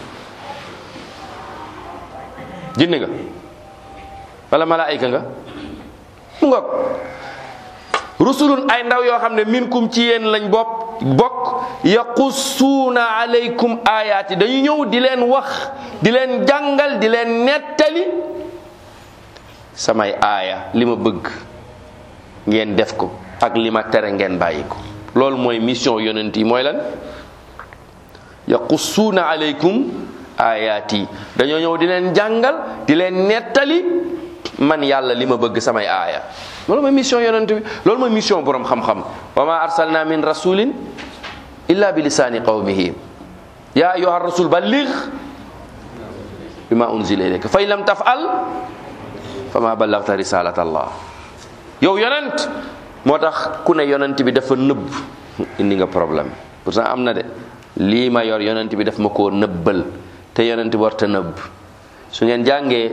jinne nga wala malaayika nga mu ngoog rusulun ay ndaw yoo xam ne minkum ci yéen lañ bopp bokk yaqussuuna alaykum ayaati dañu ñëw di leen wax di leen jàngal di leen nettali samay aaya li ma bëgg ngeen def ko ak li ma tere ngeen bàyyi ko loolu mooy mission yonent yi mooy lan yaqussuuna alaykum ayaati dañoo ñëw di leen jàngal di leen nettali man yàlla li ma bëgg samay aaya loolu mooy mission yonent bi loolu mooy mission borom xam-xam wa ma arsalna min rasulin illa bi lisaani qawmihi ya ayuha rasul balligh bima unzila ilayka fa in lam tafal fa ma ballagta risalat allah yow yonent moo tax ku ne yonent bi dafa nëbb indi nga problème pourtant am na de lii ma yor yonent bi daf ma koo nëbbal te yonent bi warta nëbb su ngeen jàngee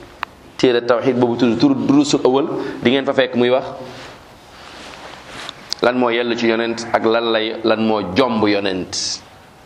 téere tawxid boobu tudd tur durusul awal di ngeen fa fekk muy wax lan moo yell ci yonent ak lan lay lan moo jomb yonent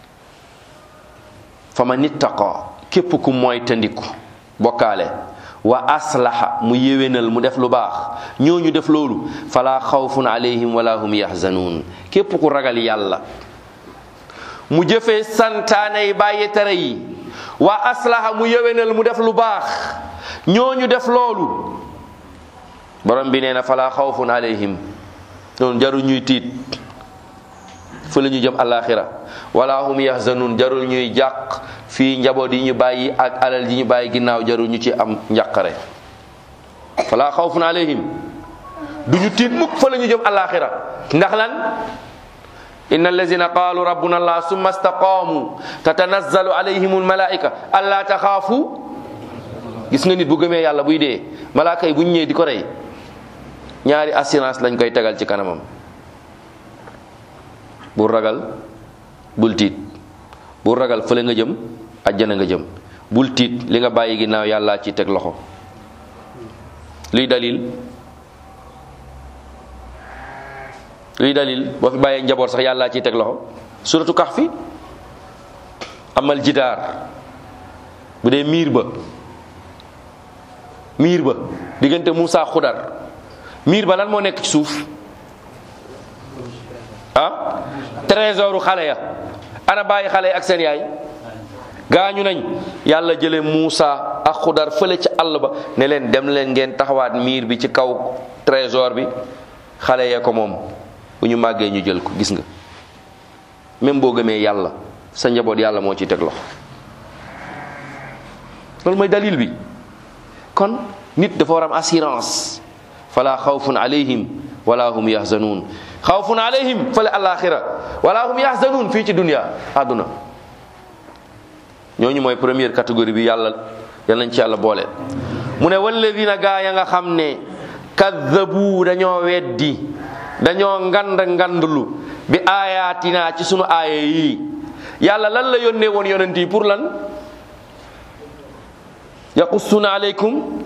fa man ittaqa képp ku mooy tandiku bokkaale wa aslaha mu yéwénal mu def lu baax ñooñu def loolu fala xawfun alayhim wala hum yahzanuun képp ku ragal yàlla mu jëfee santaane yi bàyyi tere yi wa aslaha mu yéwénal mu def lu baax ñooñu def loolu borom bi nee na fala xawfun alayhim noonu jarul ñuy tiit fa la ñu jëm alaxira wala hum yahzanun jarul ñuy jàq fii njaboot yi ñu bàyyi ak alal yi ñu bàyyi ginnaaw jarul ñu ci am njàqare fala xawfun alayhim du ñu tiit mukk fa la ñu jëm alaxira ndax lan inna allazina qalu rabbuna allah summa istaqamu tatanazzalu alayhim almalaika alla taxaafu gis nga nit bu gëmee yàlla buy dee malaaka yi bu ñu ñëwee di ko rey ñaari assurance lañ koy tegal ci kanamam bul ragal bul tiit bul ragal fële nga jëm ajjana nga jëm bul tiit li nga bàyyi ginnaaw yàlla ci teg loxo luy dalil luy dalil boo fi bàyyee njaboot sax yàlla ciy teg loxo suratu kahfi amal jidaar bu dee miir ba miir ba diggante Muusa xudar miir ba lan moo nekk ci suuf ah trésoru xale ya ana bàyyi xale yi ak seen yaay gaañu nañ yàlla jële Muusa ak xudar fële ci àll ba ne leen dem leen ngeen taxawaat miir bi ci kaw trésor bi xale ya ko moom bu ñu màggee ñu jël ko gis nga même boo gëmee yàlla sa njaboot yàlla moo ci teg loxo loolu mooy dalil bi kon nit dafa war am assurance fala xawfun alayhim wala hum yahzanun xawfun alayhim fale alaxira wala hum yahzanun fii ci dunia àdduna ñooñu mooy première catégorie bi yàlla yal nañ ci yàlla boole mu ne walladina gaa ya nga xam ne kaddabu dañoo weddi dañoo ngand ngandlu bi aayaatina ci sunu aaya yi yàlla lan la yónnee woon yonent yi pour lan yaqussuna aleykum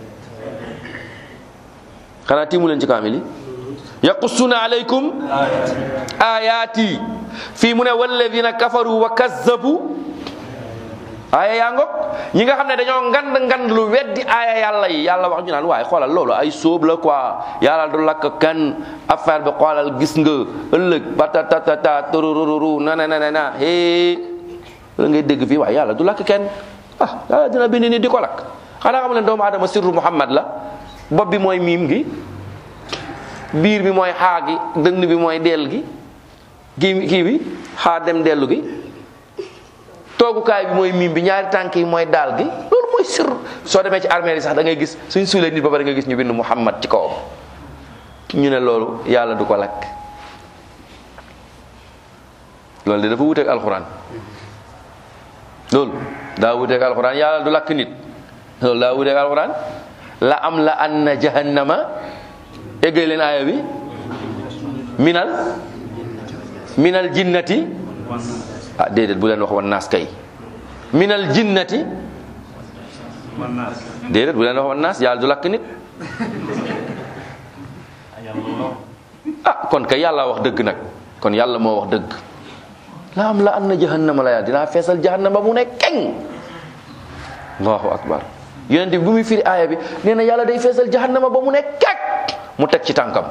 xanaa tiimu leen ci kaamil yi yaqussuna aleykum ayaati fii mu ne walladina kafaru wa kazzabu aaya yaa ngok ñi nga xam ne dañoo ngand ngand lu weddi aaya yàlla yi yàlla wax ñu naan waaye xoolal loolu ay sóob la quoi yàlla du lakk kan affaire bi xoolal gis nga ëllëg patatatata turururu na na na na hee la ngay dégg fii waaye yàlla du lakk kenn ah yàlla dina bind ni di ko lakk xanaa xam ne doomu aadama sirru muhammad la bopp bi mooy miim gi biir bi mooy xaa gi dënn bi mooy dell gi kii kii bi xaa dem dellu gi toogukaay bi mooy miim bi ñaari tànk yi mooy daal gi loolu mooy sir soo demee ci armée yi sax da ngay gis suñ suulee nit ba pare nga gis ñu bind muhammad ci kawam ñu ne loolu yàlla du ko lakk loolu de dafa wuteeg alxuraan loolu daa wuteeg alxuraan yàlla du lakk nit loolu daa wuteeg alxuraan la am la anna jahannama éggee leen aaya bi minal minal jinnati ah déedéet bu leen wax wan naas kay minal jinnati déedéet bu leen wax wan naas yàlla du lakk nit ah kon kay yàlla wax dëgg nag kon yàlla moo wax dëgg la am la anna jahannama la yàlla dinaa feesal jahannama mu ne keng allahu akbar yonent bi bu muy firi aaya bi nee na yàlla day feesal jahannama ba mu ne kek mu teg ci tànkam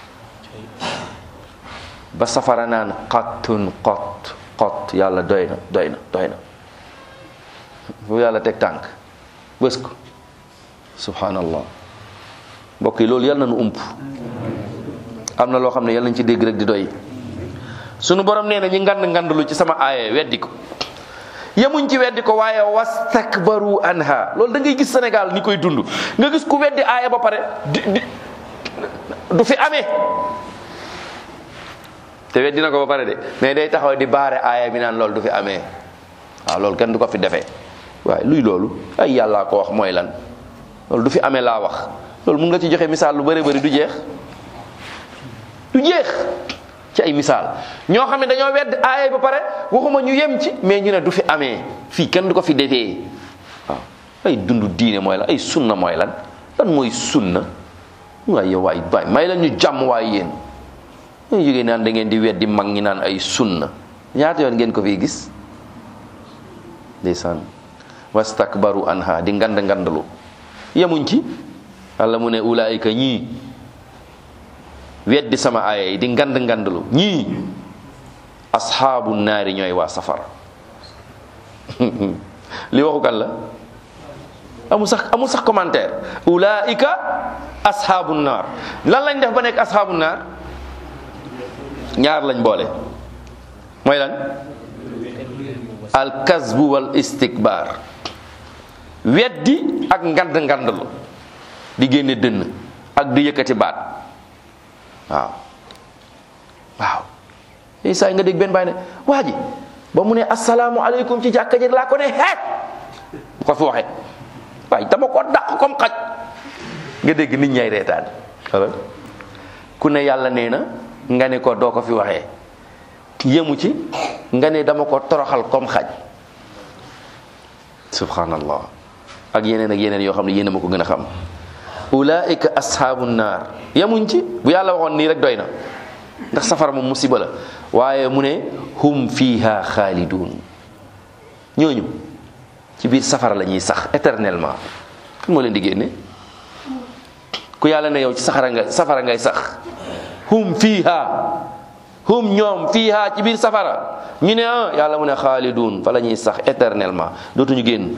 ba safara naan qattun qott qott yàlla doy na doy na doy na fu yàlla teg tànk bës ko subhanallah mbokk yi loolu yàlla na nu ump am na loo xam ne yàlla nañ ci dégg rek di doy sunu borom nee na ñi ngand ngandlu ci sama aaya weddi ko yemuñ ci weddi ko waaye wastakbaru anha loolu da ngay gis Sénégal ni koy dund nga gis ku weddi aaya ba pare di di du fi amee te weddi na ko ba pare de mais day taxaw di baare aaya bi naan loolu du fi amee waaw loolu kenn du ko fi defee waaye luy loolu ay yàllaa ko wax mooy lan loolu du fi amee laa wax loolu mun nga ci joxe misaal lu bëri bëri du jeex du jeex ci ay misaal ñoo xam ne dañoo wedd aaya ba pare waxuma ñu yem ci mais ñu ne du fi amee fii kenn du ko fi defee waaw ay dundu diine mooy lan ay sunna mooy lan lan mooy sunna waaye yow waay waay may la ñu jàmm waay yéen ñu jógee naan da ngeen di weddi mag ñi naan ay sunna ñaata yoon ngeen ko fiy gis ndeysaan wastakbaru anha di ngand ngandalu yemuñ ci Yàlla mu ne ulaayika ñii weddi sama aaya yi di ngand ngandalu ñii asxaabu naari ñooy waa safara li waxu kan la amul sax amul sax commentaire ulaika asxaabu naar lan lañ def ba nekk asxaabu naar ñaar lañ boole mooy lan al kasbu wal istikbar weddi ak ngand ngandlu di génne dënn ak di yëkkati baat waaw waaw yooyu saa yi nga dégg benn bàyyi ne waa ji ba mu ne asalaamualeykum ci jàkka ji laa ko ne xeet bu ko fi waxee waaye dama ko dàq comme xaj nga dégg nit ñay reetaan wala ku ne yàlla nee na nga ne ko doo ko fi waxee yemu ci nga ne dama ko toroxal comme xaj subhanallah ak yeneen ak yeneen yoo xam ne yéen a ma ko gën a xam ulaika ashabu naar yemuñ ci bu yàlla waxoon nii rek doy na ndax safara moom musiba la waaye mu ne hum fiha xaalidun ñooñu ci biir safara la ñuy sax éternellement kan moo leen di génne ku yàlla ne yow ci saxara nga safara ngay sax hum fiha hum ñoom fiha ci biir safara ñu ne ah yàlla mu ne xaalidun fa la ñuy sax éternellement dootuñu génn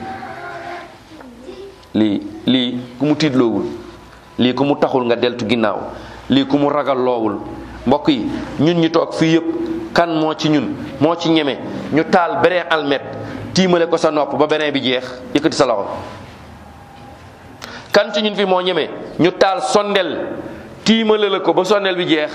lii lii ku mu tiitloowul lii ku mu taxul nga deltu ginnaaw lii ku mu ragal loowul mbokk yi ñun ñu toog fii yëpp kan moo ci ñun moo ci ñeme ñu taal beneen almet tiimale ko sa nopp ba beneen bi jeex yëkkati sa loxo kan ci ñun fi moo ñeme ñu taal sondel tiimale la ko ba sondel bi jeex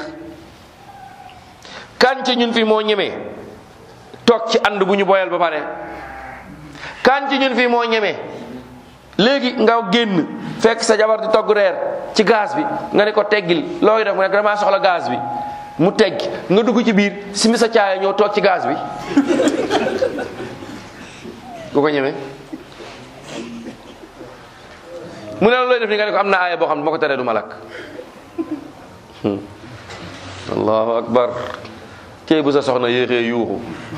kan ci ñun fi moo ñeme toog ci ànd bu ñu boyal ba pare kan ci ñun fi moo ñeme léegi nga génn fekk sa jabar di togg reer ci gaz bi nga ne ko teggil looy def mu ne damaa soxla gaz bi mu tegg nga dugg ci biir simi sa caaya ñëw toog ci gaz bi ku ko ñeme mu ne looy def ni nga ne ko am na aaya boo xam ne moo ko teree du ma lakk allahu akbar cey bu sa soxna yéexee yuuxu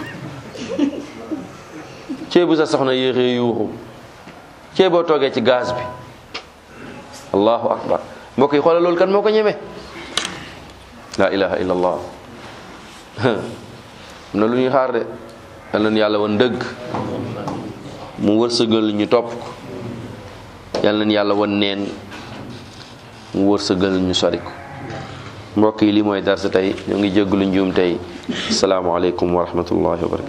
cey bu sa soxna yéexee yuuxu cey boo toogee ci gaz bi allahu akbar mbokk yi xoolal loolu kan moo ko ñeme la ilaha illa allah am na lu ñuy xaar de yal nañu yàlla wan dëgg mu wërsëgal ñu topp ko yal nañu yàlla wan neen mu wërsëgal ñu sori ko mbokk yi lii mooy darsa tey ñoo ngi jégglu njuum tey asalaamaaleykum wa rahmatullahi wa barakatu